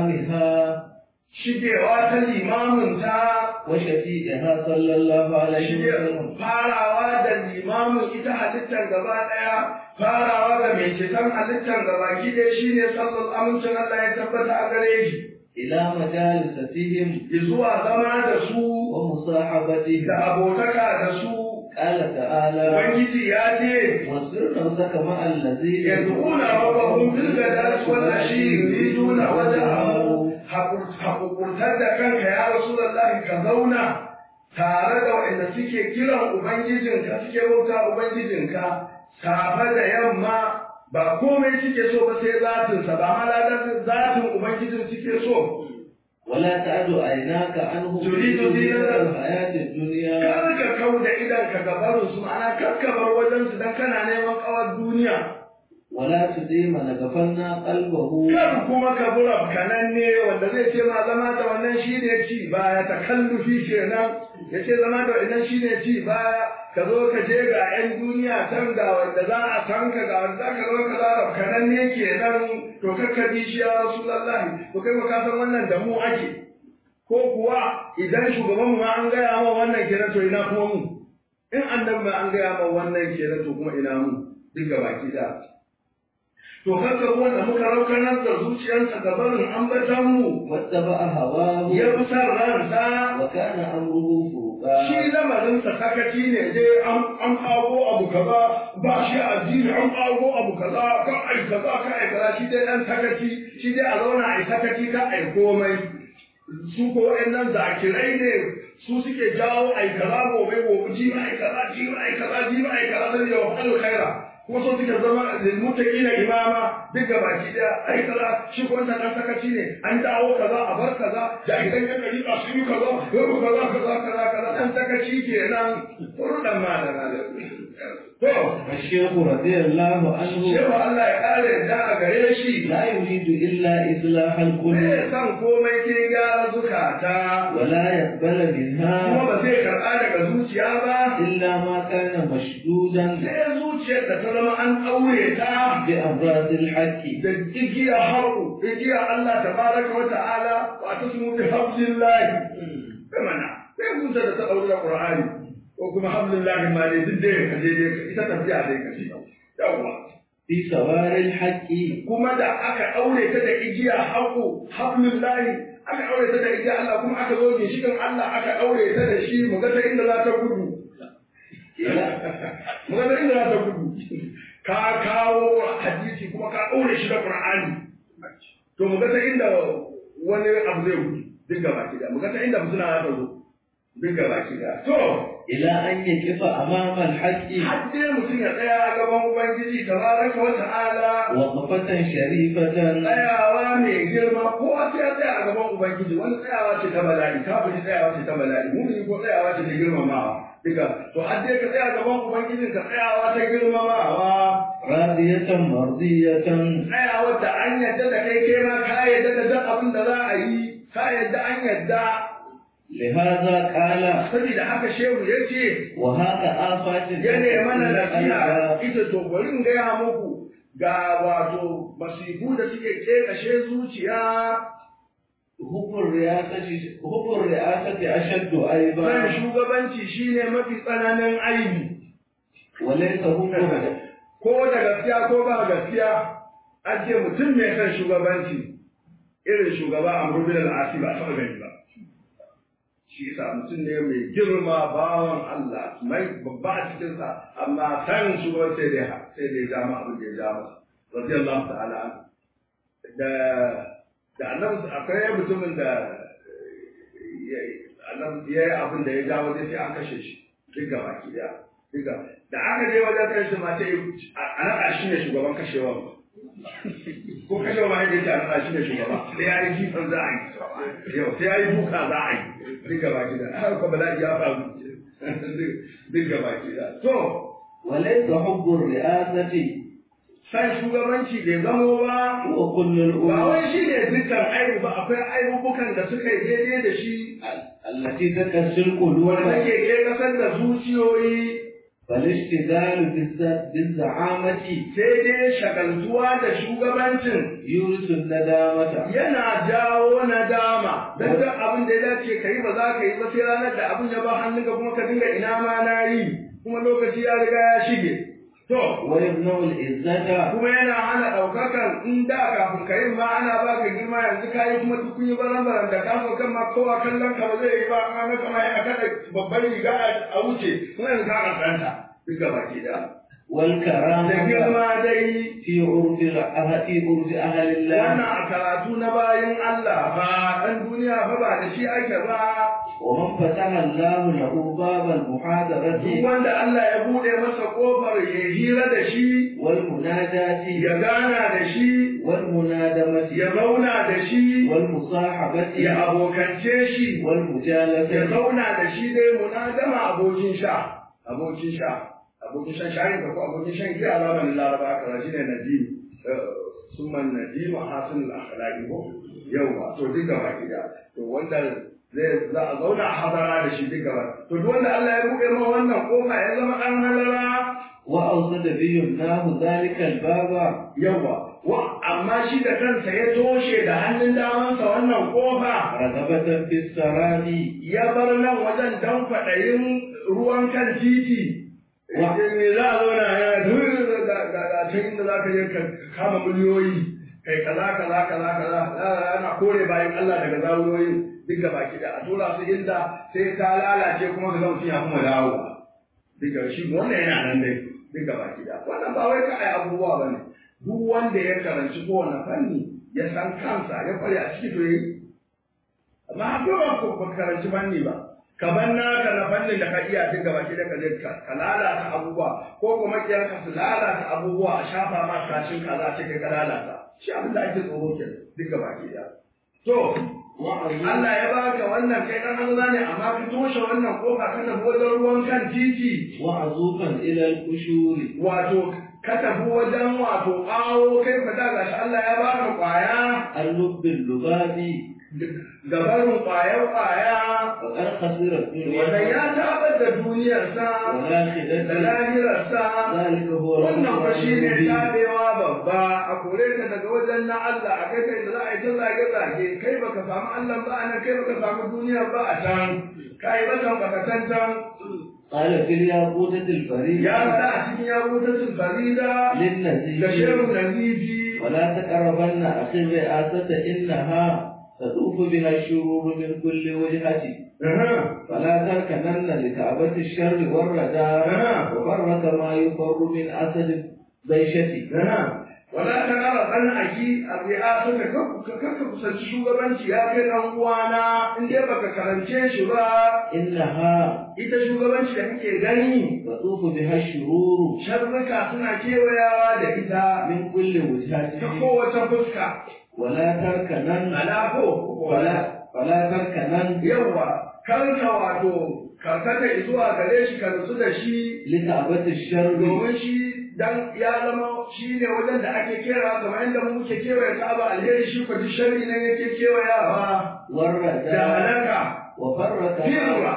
إمامها shigewa ta limaminta وشفيعها صلى الله عليه shige وسلم farawa da limamin ita halittar gaba ɗaya farawa ga mai ceton halittar gaba ki ɗaya shine sallar amincin Allah ya tabbata a gare shi إلى مجالستهم zuwa zama da su ومصاحبتهم da abotaka da su قال تعالى Ubangiji ya ce واصبر نفسك مع الذين يدعون ربهم بالغداة والعشي يريدون وجهه haƙurƙurtar da kanka ya Rasulullahi ka zauna tare da waɗanda suke kiran Ubangijinka suke bauta Ubangijinka safe da yamma ba komai suke so ba sai zatinsa ba maladar zatin Ubangijin suke so ولا تعد عيناك عنهم تريد زينة الحياة الدنيا kar ka kau da idanka ga barinsu ma'ana kar ka bar wajensu don kana neman kawar duniya ولا تديم لغفلنا قلبه Kar kuma ka bura kananne wanda zai ce ma zama da wannan shi ne ci baya ta kallufi kenan ya ce zama da wannan shi ne ci baya ka zo ka je ga 'yan duniya can ga wanda za a san ka ga wanda za ka zo ka zara kananne kenan to kakka bi shi ya rasulullahi to kai ba ka san wannan da mu ake ko kuwa idan shugabanmu ma an gaya ma wannan kenan to ina kuma mu in annabi ma an gaya ma wannan kenan to kuma ina mu duk baki da to haka wanda muka raukanar da zuciyarsa ga barin ambatanmu واتبع هواه ya fi san ransa وكان أمره فروقا shi lamarinsa sakaci ne dai an an kago abu kaza ba shi addini an kago abu kaza ka ai kaza ka ai kaza shi dai dan sakaci shi dai a zauna ai sakaci ka ai komai su ko waɗannan zakirai ne su suke jawo ai kaza gobe gobe ji ai kaza ji ai kaza ji ai kaza sai da wahalu khaira kuma so suke zama lilmuttaqina imama duk ga baki da ai kaza shi ko wannan dan sakaci ne an dawo kaza a bar kaza jahilan yan gari ba sun yi kaza yau kaza kaza kaza kaza dan sakaci kenan rudan malama to الشيخ رضي الله عنه shewa Allah ya kare da a gare shi لا يريد إلا إصلاح bai القلوب san komai ke gyara zukata ولا يقبل kuma منها ba zai karɓa daga zuciya ba إلا ما كان مشدودا sai zuciyar da ta zama an ɗaure ta بأمراض الحق da igiya haƙu igiya Allah tabaraka wa ta'ala wa tasmu bi hablillahi kamana sai mun da ta ɗaure Qur'ani ko kuma hablillahi ma ne duk dai ka je dai ita tafiya dai ka ce yawa في سوار الحق kuma da aka ɗaure ta da igiya haƙu hablillahi aka ɗaure ta da igiya Allah kuma aka zo ginshikin Allah aka ɗaure ta da shi mu ga ta inda za ta gudu mu ga ta inda za ta gudu ka kawo hadisi kuma ka ɗaure shi da Qur'ani to mu ga ta inda wani abu zai gudu duk gaba ki da mu ga ta inda suna za ta zo duk gaba ki da to إلى أن يقف أمام الحق har dai mutum ya tsaya a gaban ubangiji tabaraka wa ta'ala وقفة شريفة tsayawa mai girma ko a sai ya tsaya a gaban ubangiji wani tsayawa ce ta bala'i kafin tsayawa ce ta bala'i mumini ko tsayawa ce ta girmamawa duka to har dai ka tsaya a gaban ubangijin ka tsayawa ta girmamawa راضية مرضية tsayawar da an yadda da kai kai ma ka yadda da duk abin da za a yi ka yadda an yadda لهذا قال saboda haka shehu ya ce وهذا آفات ya ne mana nasiha القلب ita to bari in gaya muku ga wato masifu da suke kashe zuciya حب الرئاسة حب الرئاسة أشد أيضا san shugabanci shine mafi tsananin aibi وليس حب ko da gaskiya ko ba gaskiya an ce mutum mai son shugabanci irin shugaba a bin al-asi ba taɓa gani ba shi yasa mutum ne mai girma bawan Allah mai babba a cikin sa amma san su ba sai dai sai dai ja ma abin da ya ja masa radiyallahu ta'ala an da da annabi akwai mutumin da annabi ya yi abin da ya ja wajen sai an kashe shi duk gaba ki da duka da aka je wajen kai shi ma sai a naɗa shi ne shugaban kashewa ko kashewa ma yadda ce a naɗa shi ne shugaba sai ya yi jifan za a yi yau sai ya yi buka za a yi duk gaba ki da har ko bala'i ya faru duk gaba ki da to وليس حب الرئاسة san shugabanci bai zamo ba وكل ba الأمور wai shi ne dukkan aibu ba akwai aibubukan da suka yi daidai da shi التي تكسر wanda القلوب take ke kasar da zuciyoyi فالاشتغال بالز- بالزعامة sai dai shagaltuwa da shugabancin يورث الندامة yana jawo nadama dan duk abin da ya dace ka yi ba za ka yi ba sai ranar da abin ya ba hannunka kuma ka dinga ina ma na yi kuma lokaci ya riga ya shige to ويمنع العزة kuma yana hana ɗaukakan in da kafin ka yi ma ana ba ka girma yanzu ka yi kuma duk kun yi baran da ka so kan ma kowa kallon ka ba zai yi ba an ga kama ya kada babban riga a wuce kuma yanzu ka kankanta duk gaba ke da da والكرامة girma dai في عرف الأه- في عرف أهل الله wannan a karatu na bayan Allah ba ɗan duniya ba ba da shi ake ba ومن فتح الله له باب duk المحاضرة wanda Allah ya buɗe masa ƙofar ya hira da shi والمناجاة ya gana da shi والمنادمة ya zauna da shi والمصاحبة ya abokance shi ya والمجالسة zauna da shi dai munadama abokin sha abokin sha abokin shan shayin ka ko abokin shan giya zamanin laraba kaza shine nadim summan nadim hasan al-akhlaqi ko yawa to duk gaba gida to wanda zai za a zauna a hadara da shi duk gaba to duk wanda Allah ya buɗe ma wannan kofa ya zama dan halara وأوصد بيمناه ذلك الباب yawa wa amma shi da kansa ya toshe da hannun damansa wannan kofa رغبة في السراب ya bar nan wajen dan kwaɗayin ruwan kan titi. Wa- Me za a zauna yana duk da da can inda za ka je ka kama miliyoyi kai kaza kaza kaza kaza ana kore bayan Allah daga zawuyoyin duk da baki da a tura su inda sai ta lalace kuma ka ga mutum ya kuma dawo duk da shi wannan yana nan dai duk da baki da wannan ba wai ka ai abubuwa bane duk wanda ya karanci kowane fanni ya san kansa ya kware a ciki to yi amma akwai ba ko ba karanci fanni ba ka ban naka na fannin da ka iya duk gaba ki da ka je ka ka lalata abubuwa ko kuma kiyar ka su lalata abubuwa a shafa ma kashin kaza ce kai ka lalata shi abin da ake tsoro ke duk gaba ki da to Allah ya baka wannan kai dan hanza ne amma ka toshe wannan kofa ka tafi wajen ruwan kan titi وعزوفا إلى القشور wato ka tafi wajen wato ƙawo kai fa da gashi Allah ya baka kwaya اللب اللباب gabarin kwayar kwaya وقد خسر Wannan الدنيا ya tabar da duniyarsa da والآخرة lahirarsa ذلك هو wannan fa shi ne المبين tabewa babba a kore ka daga wajen na Allah a kai kai da za a yi ta zage zage kai baka samu Allah ba a nan kai baka samu duniya ba a can kai ba can baka can can قال في الياقوتة الفريدة ya sa a cikin yakutatul farida da للنزيل shehu nazifi ولا تقربن أخي الرئاسة إنها تطوف بها الشرور من كل وجهة فلا تركنن لكعبة الشر والردى وفرك ما يفر من أسد البيشة wala ta kara ɗan aki a biya suka kakka kusanci shugabanci ya kai ɗan uwana in dai baka karance shi ba إنها ita shugabanci da kake gani تطوف بها الشرور sharruka suna kewayawa da ita من كل ta وجهة kowace fuska ولا تركنن alako ولا ولا تركنن yawa karka wato karkata zuwa gare shi ka nutsu da shi لكعبة الشر domin shi dan ya zama shi ne wajen da ake kera kamar yadda mu muke kewaye ka'aba alheri shi ko duk sharri ne yake kewayawa da والردى halaka وفرك firra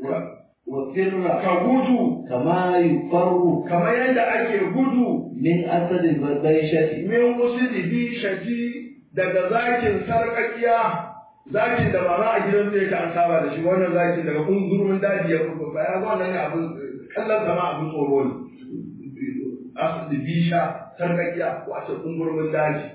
وفر ka gudu كما يفر kamar yadda ake gudu من أسد البيشة min usuli bi shati daga zakin sarƙaƙiya zakin da ba za a gidan zai ka an saba da shi wannan zakin daga kungurumin daji ya fito ba ya zo wannan ne abin kallon sama abin tsoro ne asali bisha sarƙaƙiya wace kungurumin daji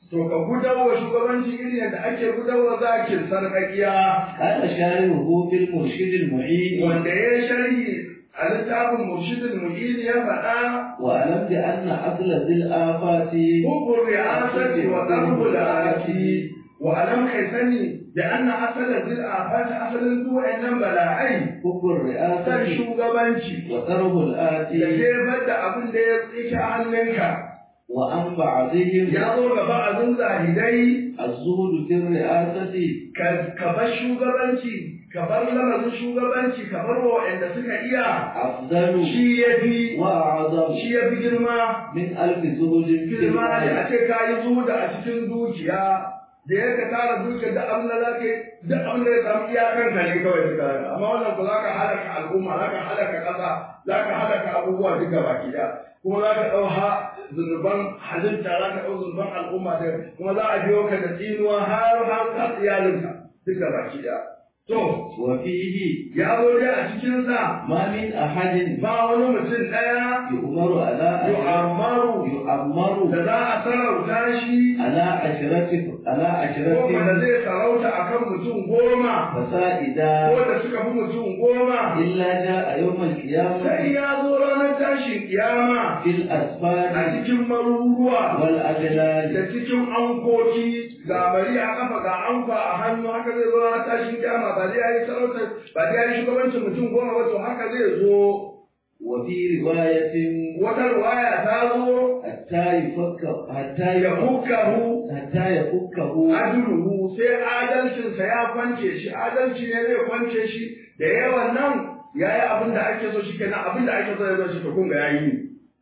to ka gudawa shugabanci irin yadda ake gudawa zakin sarƙaƙiya قال شارحه في المرشد المعين wanda ya sharhi a littafin murshidul mu'in ya faɗa واعلم بان اصل ذي الافات hukun ri'asati wa darbul ati wa alam kai sani da anna asalan zil afati asalin duk wa'annan bala'ai حب san الرئاسه shugabanci وضرب da الاتي jefar da abin da ya tsike a hannunka وعن بعضهم ya zo ga ba'azin zahidai الزهد في الرئاسه ka ka bar shugabanci ka bar lamarin shugabanci ka bar wa waɗanda suka iya افضل shi ya fi واعظم shi ya fi girma من الف زهد في girma ne a المال ce ka yi zuhuda a cikin dukiya da ya ka tara dukiya da abin da za ka yi duk abin da ya samu iyakar ka ne kawai suka yi amma wannan ku za ka halaka al'umma za ka halaka ƙasa za ka halaka abubuwa duk gaba ɗaya kuma za ka ɗau ha zunuban halitta za ka ɗau zunuban al'umma da kuma za a biyo ka da tsinuwa har har har iyalinka duk gaba ɗaya to وفيه ya zo dai a cikinsa ما من احد ba wani mutum ɗaya يؤمر على yu'ammaru يؤمر da za a sarauta shi على عشرة على goma da عشرة zai sarauta akan mutum goma فسائدا ko da suka fi mutum goma إلا جاء يوم sai القيامة ya zo ranar tashin kiyama في a الأسفار cikin maruruwa والأجلال da cikin ankoki ga bari a kafa ga anka a hannu haka zai zo ranar tashin kiyama ba dai yayi sarauta ba dai yayi shugabancin mutum goma ba to haka zai zo وفي رواية wata ruwaya ta zo حتى يفك حتى ya يفك hukkahu حتى يفكه adluhu sai adalcinsa ya kwance shi adalci ne zai kwance shi da yawan nan ya yi abin da ake so shi kenan abin da ake so ya zo shi to kun ga ya yi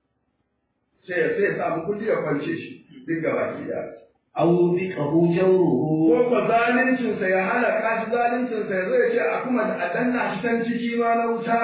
sai ya sai ya samu kulli ya kwance shi duk gaba ki da أو بقه ko جوره ko zaluncinsa ya halaka shi zaluncinsa ya zo ya ce a kuma a danna shi can ciki ma na wuta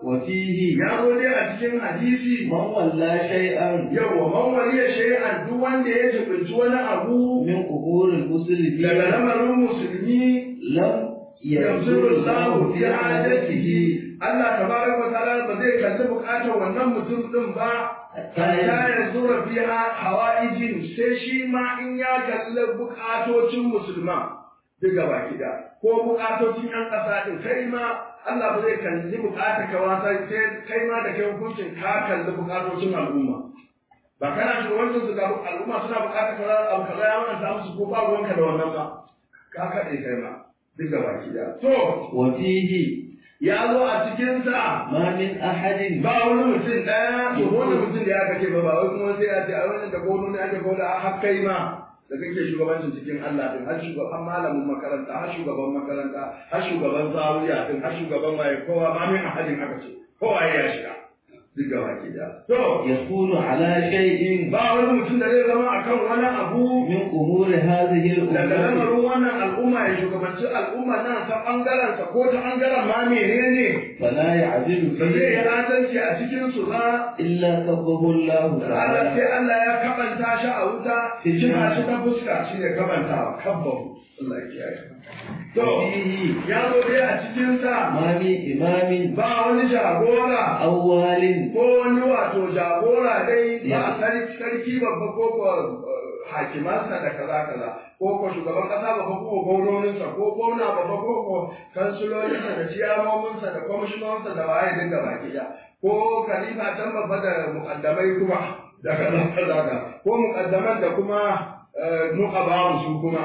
وفيه ya zo dai a cikin hadisi من ولى شيئا yawa man waliya shay'an duk wanda ya jibinci wani abu من أمور daga المسلمين lamarin musulmi لم yanzu ينظر Allah الله fi في hajatihi حاجته Allah tabaraka wa ta'ala ba zai kalli bukatar wannan mutum din ba حتى hatta ya zura fi hawaijin sai shi ma in ya kalli bukatocin musulman duk gaba gida ko bukatocin yan ƙasa din kai ma Allah ba zai kalli bukatar ka wasa sai kai ma da kai hukuncin ka kalli bukatocin al'umma ba kana shugabancin su ga al'umma suna bukatar kaza abu kaza ya manta musu ko ba ruwanka da wannan ba ka kaɗe kai ma duk gaba gida to وفيه ya zo a cikinsa ما من أحد ba wani mutum ɗaya to wani mutum da ya kace ba ba wai kuma sai a ce a wannan da gono ne ake gono a har kai ma da kake shugabancin cikin Allah din har shugaban malamin makaranta har shugaban makaranta har shugaban zawiya din har shugaban waye kowa ma min ahadin aka ce kowa ya shiga duk gaba ke da to يكون على شيء ba wani mutum da zai zama akan wani abu من أمور هذه daga الأمور lamarin wannan al'umma ya shugabanci al'umma nan ta bangaren sa ko ta bangaren ma menene فلا يعدل ba zai yi فيه adalci a cikin su ba إلا كبه الله Allah تعالى sai Allah ya kabanta shi a wuta kina shi ta fuska shi ne kabantawa kabbahu Allah ya kiyaye to فيه ya zo dai a cikin sa ما من إمام ba wani jagora أو وال ko wani wato jagora dai ba sarki sarki babba ko ko eh, hakimansa da kaza kaza ko ko shugaban kasa babba ko gwamnoninsa ko gwamna babba ko ko kansulolinsa da ciyamominsa da kwamishinoninsa da waye dinga baki da ko khalifa can babba da mukaddamai kuma da kaza kaza ka ko mukaddaman da kuma eh, nuqabawu su kuma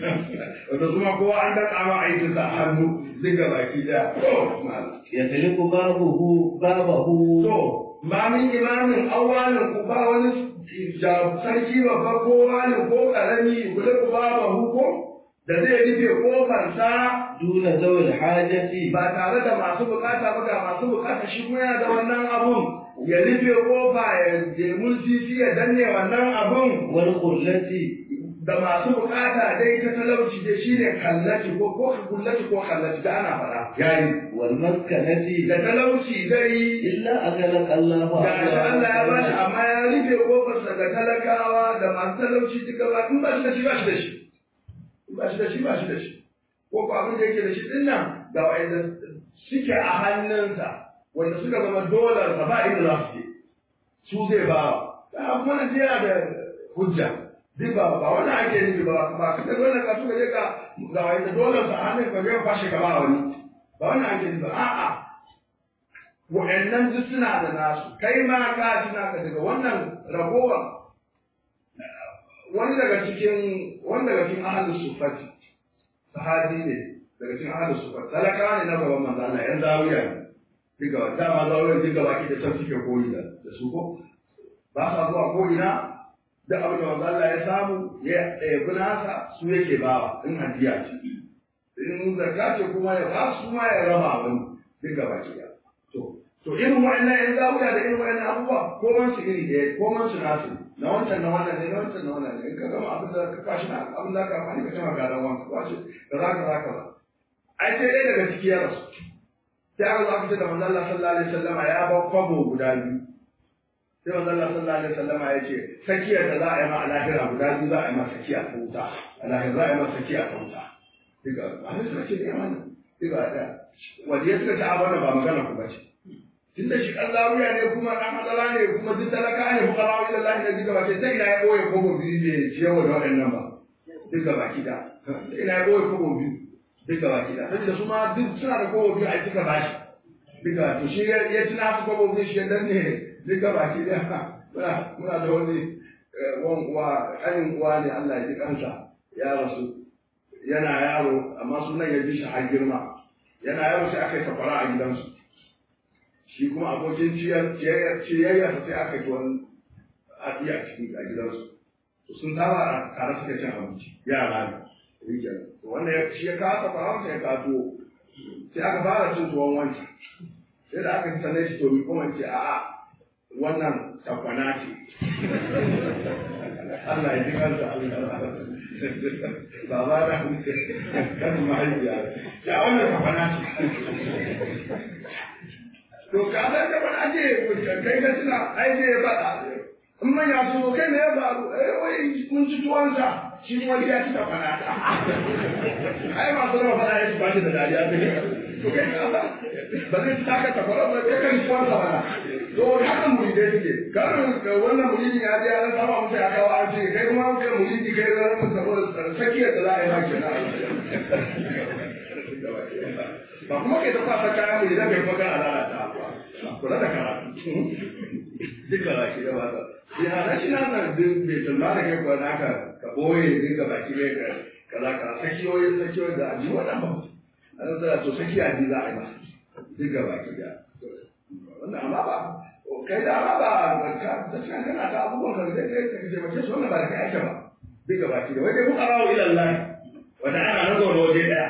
da kuma kowa an daka ma aikin sa a hannu dinga baki da to malam يغلق بابه بابه To, ba min imamin awalin ku ba wani ja- sarki babba ko wani ko ƙarami gule ku ba ba huko da zai rufe ƙofarsa دون ذوي الحاجة ba tare da masu bukata ba ga masu bukata shi kuma yana da wannan abun ya rufe ƙofa ya jemun sisi ya danne wannan abun والقلة da masu bukata dai ta talauci dai shine kallaci ko ko kullaci ko kallaci da ana faɗa yayi والمسكنة da talauci dai إلا أغلق الله da shi Allah ya bashi أبوابها. amma ya rufe kofarsa ga talakawa da masu talauci duka ba in ba shi da shi ba shi da shi in ba shi da shi ba shi da shi ko ko abin da yake da shi din nan ga wanda suke a hannunsa wanda suka zama dolar sa ba inda za su je su zai ba wa da kuma na yana da hujja duk ba ba wannan ake nufi ba ba ka ga dole ka suka je ka ga wanda dole sa hannun ka je ka kwashe ka ba wani ba wannan ake nufi a'a wa'annan duk suna da nasu kai ma ka tuna ka daga wannan ragowar wani daga cikin wani daga cikin ahlus sufati sahabi ne daga cikin ahlus sufati talaka ne na gaban manzo Allah yan zawiya ne diga dama zawiya diga baki da san suke koyi da da su ko ba sa zuwa ko ina da abin da manzo Allah ya samu ya ɗebi nasa su yake bawa in hadiya ce in zakka ce kuma ya ba su ma ya raba wani diga baki da to to irin wa'annan yan zawiya da irin wa'annan abubuwa ko man su iri ɗaya ko man su nasu na wancan na wannan ne na wancan na wannan ne in ka gama abin da ka kwashi na abin da ka amfani ka tana ga dan wanka kwashi da za ka za ka za ai sai ɗaya daga ciki ya rasu sai aka zo aka ce da manzo Allah sallallahu alaihi wasallam ya ba kwabo guda biyu sai manzo Allah sallallahu alaihi wasallam ya ce sakiyar da za a yi ma a lahira guda biyu za a yi ma sakiya ta wuta a lahira za a yi ma sakiya ta wuta diga a ne suka ce ne wannan diga da waje suka ce a wannan ba magana ku ba ce tun da shi Allah wuya ne kuma dan matsala ne kuma duk talaka ne fukara wa Allah ne duka baki sai ina ya koyi kobo biyu ne ciyawa da waɗannan ba duka baki da sai ina ya koyi kobo biyu duka baki da saboda su ma duk suna da kobo biyu a cika bashi duka to shi ya tuna su kobo biyu shi dan ne duka baki da muna muna da wani wan uwa ƙanin uwa ne Allah ya ji kansa ya rasu yana yaro amma sunan ya ji shi har girma yana yaro sai aka yi safara a gidansu shi kuma abokin ciyayya sai aka yi wani haɗi a cikin a gidansu to sun tara a tare suka cin abinci yara ne rike to wanda shi ya kawo faransa ya kawo sai aka fara cin tuwon wancan sai da aka sanar shi to mi kuma ce a'a wannan takwana ce Allah ya ji kansa baba da kan mahaifiya ya wannan takwana ce to ka san da wani ake kai ka tuna ai sai ya faɗa in manya su kai ne ya faru eh wai mun ci tuwansa shi kuma ya ci kafana ta ai masu rama faɗa ya ci ba shi da dariya ta ne to kai ka ba ba zai ci taka takwara ba kai kan tuwansa mana to haka muridai suke karin wannan muridin ya je ya saba musu ya kawo an ce kai kuma kai muridi kai zan musu saboda sakiyar da za a yi ma kenan ba kuma kai ta kwasa kayan mu idan kai kuma kana lalata kula da karatu duka ba shi da ba ta ya na shi na nan din bai tulma da kai kuwa naka ka boye duka ba shi ne ka kaza ka sakiyoyi sakiyoyi da aji wannan ba an zara to saki aji za a yi masa duka ba ki da wannan amma ba kai da amma ba ka da cikin kana ta abubuwan ka da kai ka ce mace su wannan ba da kai ake ba duka ba ki da wai dai muka rawo ila Allah wanda ana nan zaune waje daya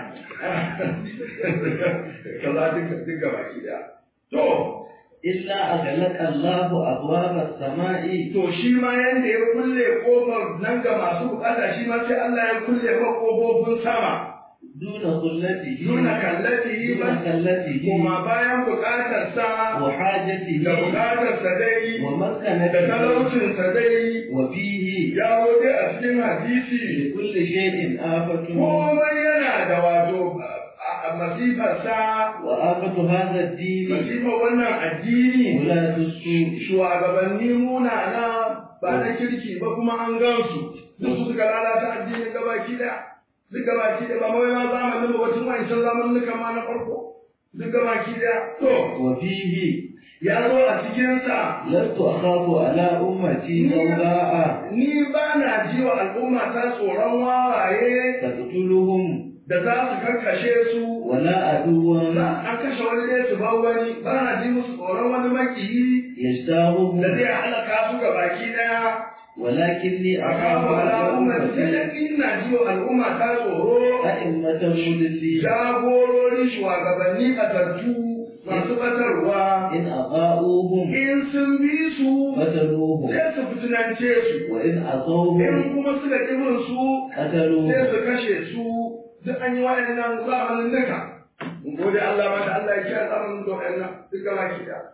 kaza duka duka baki daya to illa aghlaqa Allahu abwaba as-sama'i to shi ma yanda ya kulle kofar nan ga masu bukata shi ma sai Allah ya kulle ma kofofin sama duna kullatihi nuna kallatihi ba duna kallatihi kuma bayan bukatar sa wa hajatihi da bukatar sa dai wa da maskanatihi talaucin sa dai wa fihi ya dai a cikin hadisi li kulli shay'in afatun komai yana da wato masifar sa wa afatu hadha ad-din masifar wannan addini ulatu su shugabanni munana ba na kirki ba kuma an gansu duk su suka lalata addinin gabaki daya duk gabaki daya ba mawai ma zamanin ba wacin wancan zamanin ma na farko duk gabaki daya to wa fihi ya zo a cikinsa lastu akhafu ala ummati sawda'a ni ba na ji wa al'umma ta tsoron wawaye taqtuluhum da za su karkashe su wala aduwan za an kashe wani ne su bar wani ba na ji musu tsoron wani makiyi yashtahuhum da zai halaka su gabaki daya ولكني أخاف akawa على ala ummati أمتي sai ina ji wa al'umma ta tsoro أئمة مضلين jagorori shugabanni batattu masu batarwa إن أطاعوهم in sun bi su قتلوهم sai su fitinance su وإن in عصوهم kuma suka ƙibin su sai قتلوهم su kashe su duk an yi waɗannan zamanin duka in gode Allah ma da Allah ya kiyaye zamanin da waɗannan duk gaba ki da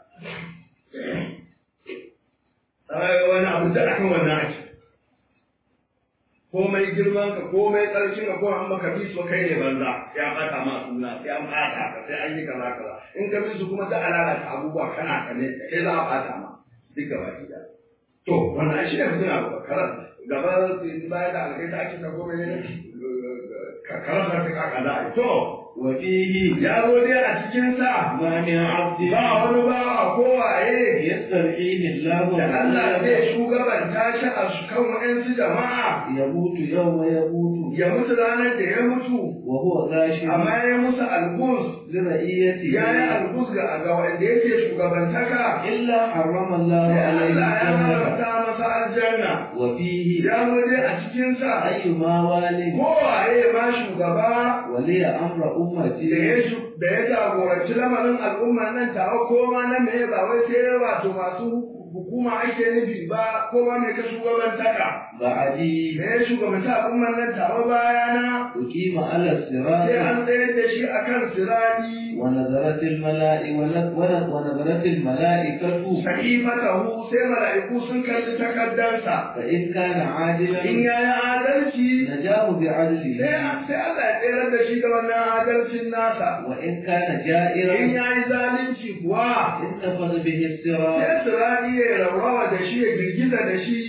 ai wani abu da akan wannan ake komai girman ka komai tsarkin ka ko an maka bi so kai ne banza ya bata ma suna sai an bata ka sai an yi kaza kaza in ka bi su kuma da alala ta abubuwa kana ka ne kai za a bata ma duk gaba ki da to wannan shi ne mutum abu karan gaba bayan da alƙaita ake ta gome ne karan da ta kaka da to وفيه ya zo dai a cikin sa ما من عبد ba wani bawa ko waye يسترعيه الله da Allah zai shugabanta shi a kan wa'ansu jama'a يموت يوم يموت ya mutu ranar da ya mutu وهو غاش amma ya musu algus لرئيته ya yi algus ga ga wanda yake shugabantaka إلا حرم الله sai عليه Allah ya الجنة haramta masa aljanna وفيه ya zo dai a cikin sa أيما والي kowaye ma shugaba ولي أمر da أمتي ya shu- da ya jagoranci lamarin al'umma nan tawa ko ma na me ba wai sai wato masu hukuma ake nufi ba ko ma me ka shugabantaka بعدي da ya shugabanta al'umman nan tawa bayana أقيم على sai الصراط an tsayar da shi akan siradi ونظرت الملائكة ونظرت الملائكة sahifatahu sai mala'iku sun kalli takaddarsa فإن كان in عادلا ya yi adalci نجاه sai بعدله sai Allah ya tsayar da shi da wannan adalcin nasa وإن كان in جائرا ya yi zalunci kuwa انتفض به الصراط sai siradi ya raurawa da shi ya girgiza da shi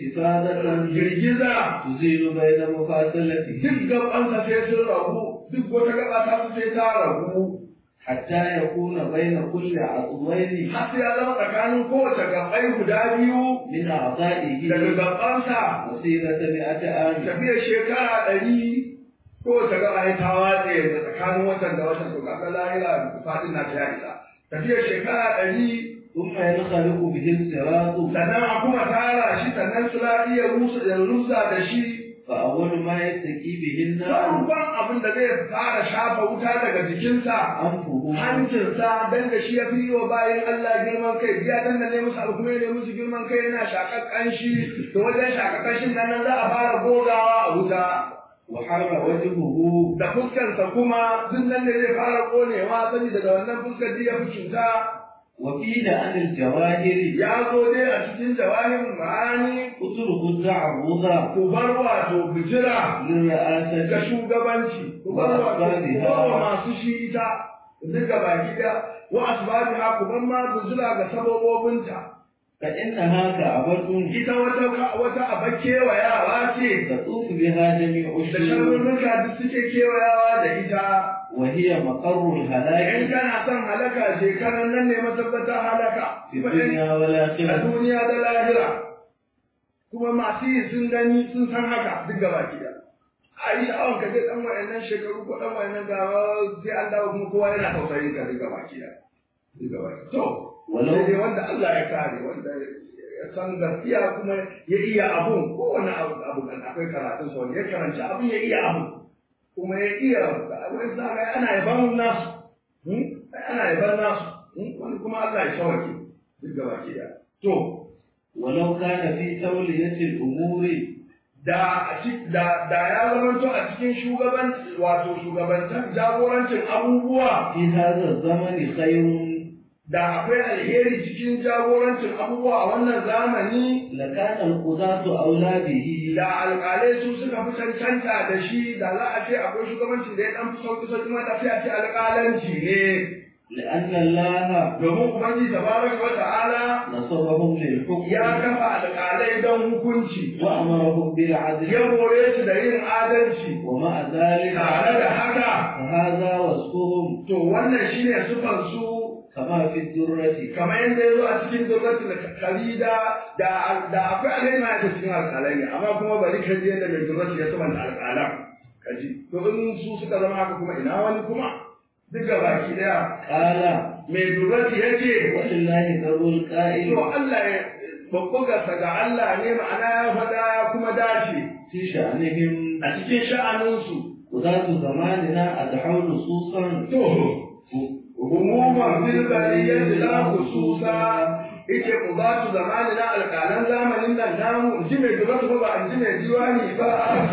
انتفاضة girgiza تزيل بين مفاصلته duk gabansa sai sun rabu duk wata gaba ta su sai ta rabu حتى يكون بين كل عضوين har sai ya zama tsakanin kowace gabai guda biyu من أعضائه daga gabansa مسيرة مئة عام tafiyar shekara ɗari kowace gaba ya ta watse da tsakanin watan da watan to kaga lahira fadin na ta isa tafiyar shekara ɗari ثم ينخلق به الصراط sannan a kuma tara shi sannan su iya rusa ya rusa da shi فأول ما يستكي به النار farkon abin da zai fara shafa wuta daga jikinsa أنفه hancinsa dan da shi ya fi yi wa bayan Allah girman kai biya dan da ne musu abu kuma ne musu girman kai yana shakar kanshi to wajen shakar kanshin nan nan za a fara gogawa a wuta وحر وجهه da fuskarsa kuma duk nan ne zai fara konewa sani daga wannan fuskar da ya fi cuta وقيل عن الجواهر ya zo dai a cikin jawahin ma'ani اترك التعرض ku bar wato bijira ga للرئاسة shugabanci ku bar wato ku bar wa masu shi ita duka baki da wa asbabiha ku bar ma bijira ga sababobinta فإنها كعبة ita wata wata abar kewayawa ce تطوف بها جميع da الشرور sharurruka duk suke kewayawa da ita وهي مقر in الهلاك kana son halaka shekaran nan ne matabbatar halaka في الدنيا a والآخرة duniya da lahira kuma masu yi sun gani sun san haka duk gaba ki da a yi sha'awar ka je dan wayannan shekaru ko dan wayannan gawa sai an dawo kuma kowa yana tausayin ka duk gaba ki da duk gaba ki to ولو sai dai wanda Allah ya kare wanda ya san gaskiya kuma ya iya abun kowane abu abu kan akwai karatun sa wanda ya karanci abun ya iya abun kuma ya iya wani zaga ana yaban nasu hmm? ana yaban nasu hmm? wani kuma Allah ya shawake duk gaba ki da to ولو كان في تولية الأمور da a ci- da da ya zamanto a cikin shugaban wato shugabantar jagorancin abubuwa في هذا الزمن خير da akwai alheri cikin jagorancin abubuwa a wannan zamani لكان القضاة أولى به da alƙalai su suka fi cancanta da shi da za a ce akwai shugabancin da ya ɗan fi sauƙi sauƙi ma da sai a ce alƙalanci ne لأن الله domin ubangiji tabaraka wa ta'ala نصبهم للحكم ya kafa alƙalai don hukunci وأمرهم بالعدل ya hore su da yin adalci ومع ذلك tare da haka فهذا وصفهم to wannan shine sufan su كما في الدرة kamar yadda ya zo a cikin durratul khalida da da akwai alai ma ta cikin alƙalai ne amma kuma bari ka ji yadda mai durratul ya sabanta alƙalan kaji to in su suka zama haka kuma ina wani kuma duk ga baki daya قال mai durratul ya ce ولله ذر القائل to Allah ya babbugarsa ga Allah ne ma'ana ya faɗa ya kuma dace في شأنهم a cikin sha'aninsu قضاة زماننا أدحوا نصوصا to umuman fil bariyyati la khususa yace qudatu zamanina alqalan zamanin nan namu in ji mai duratu ba in ji mai diwani ba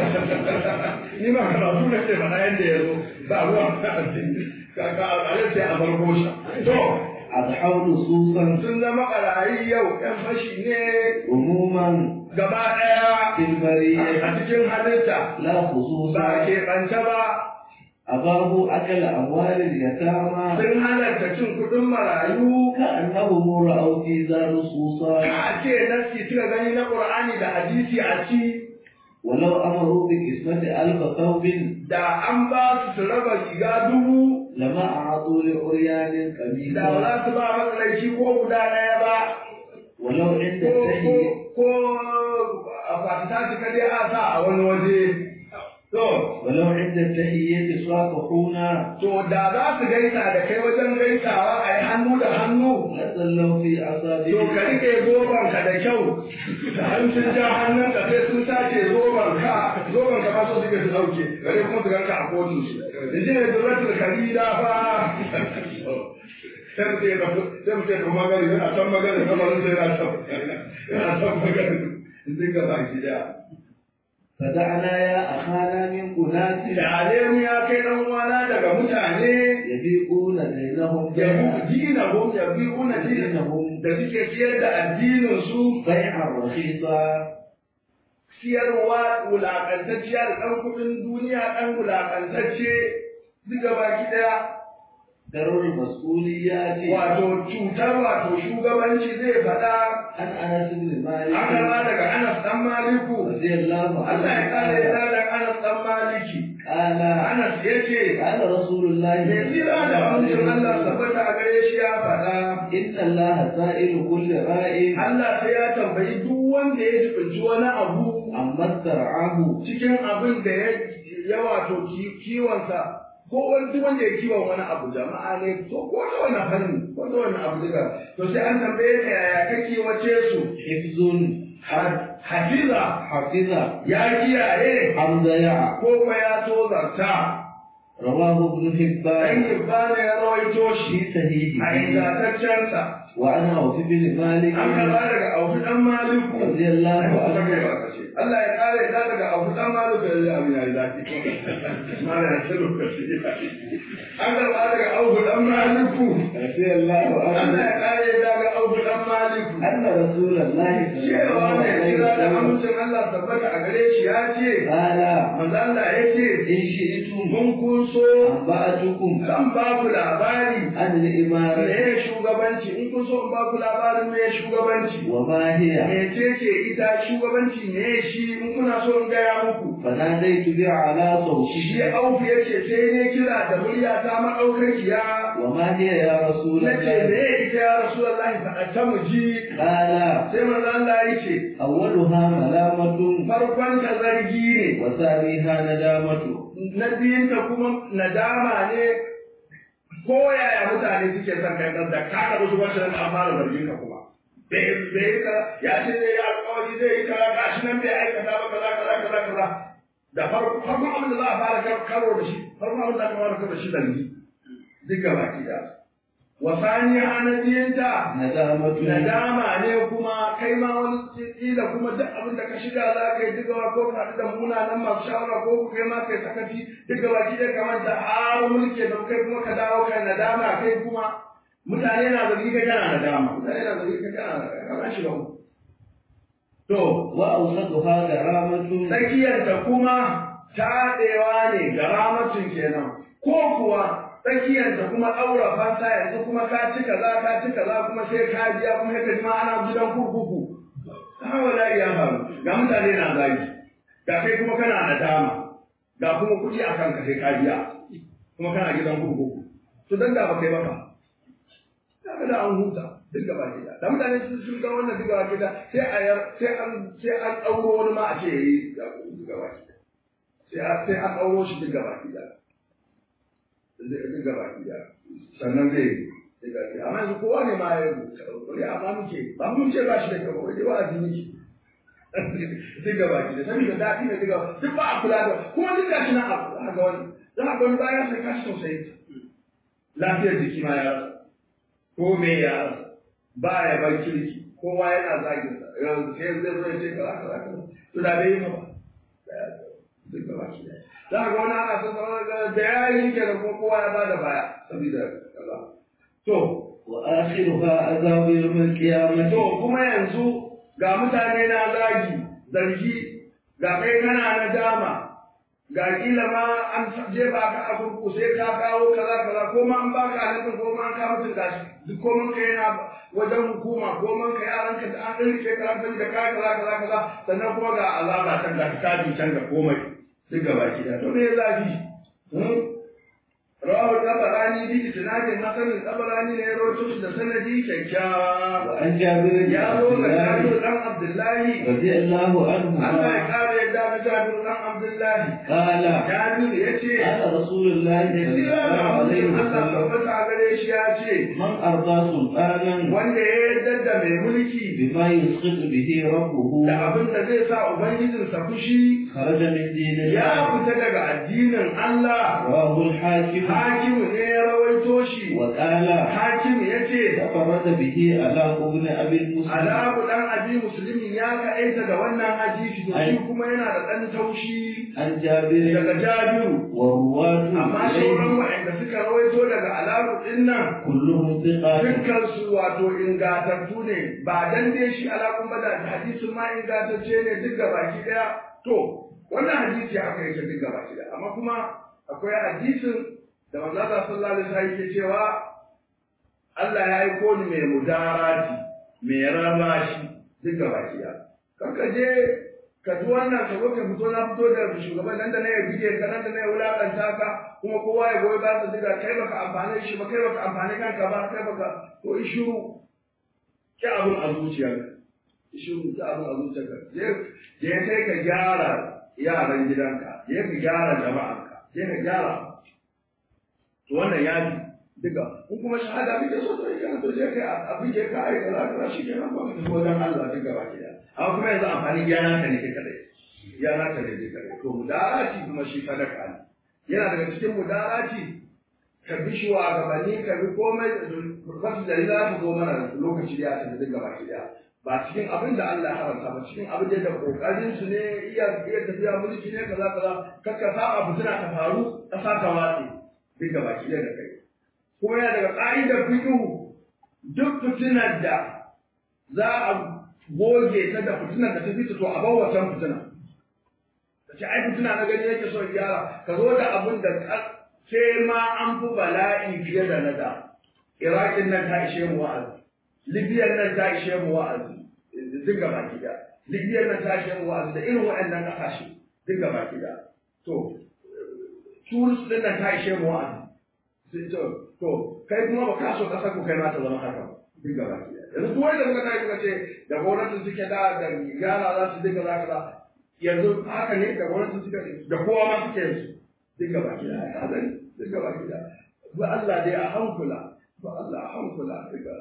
ni ma karatu ne ce bana yanda yazo ba ruwa kaka alƙalai sai a farko shi to أدحوا نصوصا sun zama ƙarayi yau ɗan fashi ne عموما gaba ɗaya في البرية a cikin halitta لا ba خصوصا ke ɓanta ba أباه أكل أموال اليتامى sun halarta cin kuɗin marayu كأنهم رأوا في ذا نصوصا ka ce nasi suka gani na Qur'ani da hadisi a ci ولو أمروا بقسمة ألف ثوب da an ba su su raba riga dubu لما أعطوا لعريان da ba قميصا za su ba matsalaici ko guda ɗaya ba ولو عند ko التهيئة ko a fatita su kaje a sa a wani waje to ولو عند التحية صافحون to da za su gaisa da kai wajen gaisawa a yi hannu da hannu لظلوا في to ka أصابعهم rike zoban ka da kyau da an sun ja hannun ka sai sun sace zoban ka zoban ka ba so suke su dauke gare kuma su ganka a kotun su da shi ne zuratul kalila fa sai mutum ya tafi sai mutum ya tafi magana yana san magana kamarin sai yana san yana san magana sun ga baki daya فدعنا يا أخانا من أناس da mu ya kai dan uwana daga mutane يبيعون دينهم ya بيعا dinahum ya bi'una dinahum دينهم da suke siyar da addinin su بيعا رخيصا siyarwa wulaƙantacciya da ɗan kuɗin duniya ɗan wulaƙantacce duka baki ɗaya درر المسؤوليات wato cutar wato shugabanci zai faɗa عن أنس بن مالك an karɓa daga Anas ɗan Maliku رضي الله Allah ya ƙara ya عنه da Anas ɗan Maliki قال Anas ya ce قال رسول الله mai tsira da amincin Allah tabbata a gare shi ya faɗa إن الله سائل كل راء Allah sai ya tambayi duk wanda ya jibinci wani abu عما استرعاه cikin abin da ya ya wato ki- kiwonsa ko wani duk wanda ya kiwon wani abu jama'a ne to ko ta wani fanni ko ta wani abu duka to sai an tambaye ka yaya ka kiwace su حفظ Ha- hafiza حفظ ya kiyaye حمد يع ko kuma ya tozarta رواه ابن dan حبان hibbana ya rawaito في shi a صحيحه ingantaccensa وعن عوف بن مالك an karɓa daga auku dan maliku رضي الله Allah عنه Allah ya kare ta daga abu dan malu da ya abin yayi zafi mala ya ce lokaci an karba daga abu dan maliku رضي الله Allah عنه ya kare ta daga abu dan maliku أن رسول الله صلى cewa الله mai عليه kira da وسلم amincin Allah tabbata a gare shi ya ce قال manzo Allah ya ce إن شئتم mun kun so أنبأتكم zan ba ku labari عن الإمارة me shugabanci in kun so in ba ku labarin me shugabanci وما هي mecece ita shugabanci ne shi in kuna so in gaya muku فناديت بأعلى shi صوتي auku ya ce sai ne kira da murya ta maɗaukakiya وما هي يا رسول na ce me الله ita ya rasu Allah faɗa ta mu ji قال sai manzo Allah ya ce أولها ملامة farkon ta zargi ne وثانيها ندامة na biyun ta kuma nadama ne ko yaya mutane suke son kai da ka ka musu wasu an fara zargin ka kuma bai bai ka ya ce zai yi alƙawari zai yi kaza gashi nan bai aikata ba kaza kaza kaza kaza da farko farkon abin da za a fara karo da shi farkon abin da aka fara karo da shi zargi duka baki da wasani hanabiyinta ندامة nadama ne kuma kai ma wani kila kuma duk abin da ka shiga za ka yi duka ko ka haɗu da munanan masu shawara ko ku kai ma kai sakaci duka baki da kamar da har mulki da kai kuma ka dawo kai nadama kai kuma mutane na zargi kai kana nadama mutane na zargi kai kana kana shiga uku to وأوسطها غرامة tsakiyarta kuma taɗewa ne ga ramatun kenan ko kuwa tsakiyarta kuma ɗaura fanta yanzu kuma ka ci kaza ka ci kaza kuma sai ka biya kuma sai ka ji ma ana gidan kurkuku hawa la ya faru ga mutane na zagi ga kai kuma kana nadama ga kuma kuɗi a kanka sai ka biya kuma kana gidan kurkuku to dan da ba kai ba fa kaga da an huta duk gaba ke da mutane sun sun ga wannan duk gaba ke da sai a yar sai an sai an ɗauro wani ma a ce yayi duk gaba ke da sai a sai an ɗauro shi duk gaba ke da duk gaba ke da sannan zai yi duk gaba ke da amma yanzu kowa ne ma ya rubuta amma muke ba mun ce ba shi da kyau wai wa'azi muke duk gaba ke da saboda daɗi ne duk gaba duk ba a kula da kuma duk gashi na abu za ga wani za ga wani baya sai kashi sosai lafiyar jiki ma ya rasa ko me ya ba ya bar kirki kowa yana zagin sa yanzu sai zai zo ya ce kaza kaza kaza to da bai yi ba duk gaba ki za ga wani ana son da ya yi ke da kuma kowa ya bada baya saboda kaza to وآخرها عذاب يوم القيامة to kuma yanzu ga mutane na zagi zargi ga kai kana na dama ga kila ma an je ba ka a kurku sai ka kawo kaza kaza ko ma an baka halittar ko ma an kawo mutum gashi duk ko man ka yana wajen hukuma ko man ka yaran ka an rike karantar da ka kaza kaza kaza sannan kuma ga azaba can ga kitabi can ga komai duk gaba ki da to me zafi rawahu tabarani bi isnadin hasan tabarani ne rawaito da sanadi kyakkyawa وعن جابر بن ya عبد zo ga الله Jabir dan Abdullahi رضي الله عنه Allah ya kare yadda ga Jabir dan Abdullahi قال Jabir yace قال رسول الله da صلى sira الله da عليه Allah وسلم tabbata gare shi ya ce من أرضى سلطانا wanda ya yarda da mai mulki بما يسقط به ربه da abin da zai sa ubangijinsa fushi خرج من دين ya الله fita daga addinin Allah رواه الحاكم hakimu ne ya rawaito shi وقال hakimu ya ce تفرد به على ابن أبي المسلم alabu dan abi musulmin ya kaɗaita da wannan hadisi da shi kuma yana da ɗan taushi عن جابر daga jabiru والرواة amma sauran waɗanda suka rawaito daga alabu ɗin nan كلهم ثقات dukkansu wato ingatattu ne ba dan dai shi alakun ba da hadisin ma ingantacce ne duk ga baki daya to wannan hadisi aka yake duk ga baki daya amma kuma akwai hadisin da manzo Allah sallallahu alaihi wasallam yake cewa Allah ya aiko ni mai mudarati mai rarrashi duk ga baki daya kanka je ka ji wannan ka zo ka fito na fito da shugaban nan da na ya bige ka nan da na ya wulakanta ka kuma kowa ya goyi ba su diga kai baka amfane shi ba kai baka amfane kanka ba kai baka to ishuru ki abun a zuciyarka ishuru ki abun a zuciyarka je je kai ka gyara yaran gidanka je ka gyara jama'anka je ka gyara to wannan ya bi diga in kuma shahada kake so to idan to je kai a bige ka ai kaza kaza shi kenan ba ka tafi wajen Allah diga ba ki da amma kuma yanzu amfani gyara ka ne kai kadai gyara ka ne kai kadai to mudarati kuma shi sadaka ne yana daga cikin mudarati ka bi shi wa gabanni ka bi komai wasu da za ta zo mana lokaci ya tafi duk gaba ki ba cikin abin da Allah ya haramta ba cikin abin da kokarin su ne iya iya tafiya mulki ne kaza kaza kakka saba fitina ta faru kasa ta watsi duk gaba ki da kai kuma yana daga ka'idar fiqh duk fitinar da za a goge ta da fitinar da ta fita to a bar wancan fitina ce ai fitina na gani yake so gyara ka zo da abin da sai ma an fi bala'i fiye da na da iraƙin nan ta ishe mu wa'azi libyan nan ta ishe mu wa'azi duk gaba gida libyan nan ta ishe mu wa'azi da irin waɗannan ƙasashe duk gaba gida to tunis din nan ta ishe mu wa'azi sai to to kai kuma ba ka so ƙasar ku kai ma ta zama haka ba duk gaba gida yanzu duk wanda muka tashi muka ce da gwamnatin suke da da gyara za su dinga za ka yanzu haka ne da gwamnatin suka da kowa ma suke yanzu duk gaba gida ya zai duk gaba gida ba Allah dai a hankula ba Allah a hankula daga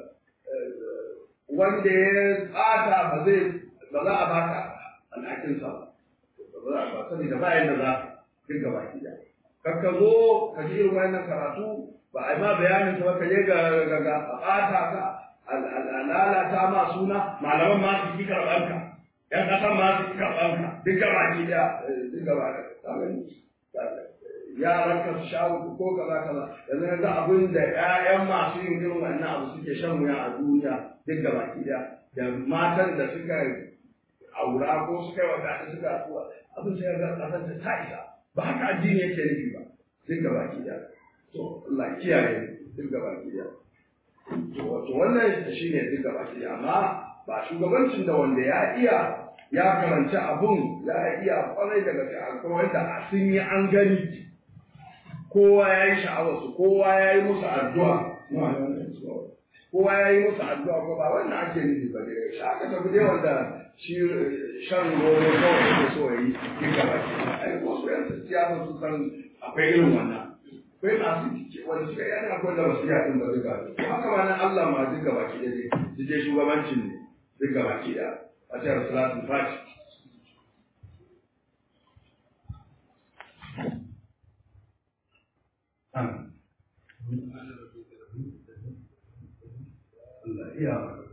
wanda ya tsata ba zai ba za a baka alhakinsa ba ba za a ba sani da bayan da za ka duk gaba gida kar ka zo ka ji irin wannan karatu ba a yi ma bayanin ta ba ka je ga ga ga a ɓata ka a lalata ma suna malaman ma su ki karɓar ka ‘yan ƙasan ma su ki karɓar ka duk gaba gida duk gaba gida yaran ka su shawo ko kaza kaza yanzu yanzu abin da ƴaƴan masu yin irin wannan abu suke shan wuya a duniya duk gaba ɗaya da matan da suka aura ko suka yi wadata suka atuwa abin sai ga ƙasar ta ta isa ba haka addini yake nufi ba duk gaba ɗaya to Allah kiyaye duk gaba ɗaya to wato wannan shine duk gaba ɗaya amma ba shugabancin da wanda ya iya ya karanci abun ya iya kwarai daga sai akwai wanda sun yi an gani kowa ya yi sha'awarsu kowa ya yi musu addu'a kowa ya yi musu addu'a ko ba wannan ake nufi ba dai shi aka tafi dai wanda shi shan goro kawai yake so ya yi yin gaba ke ai ko su yan siyasa su san akwai irin wannan akwai masu wanda suka yi akwai da wasu yaɗin ba duka haka ma nan Allah ma duka baki da dai su je shugabancin ne duka baki da a ce rasulatul fati Allah iya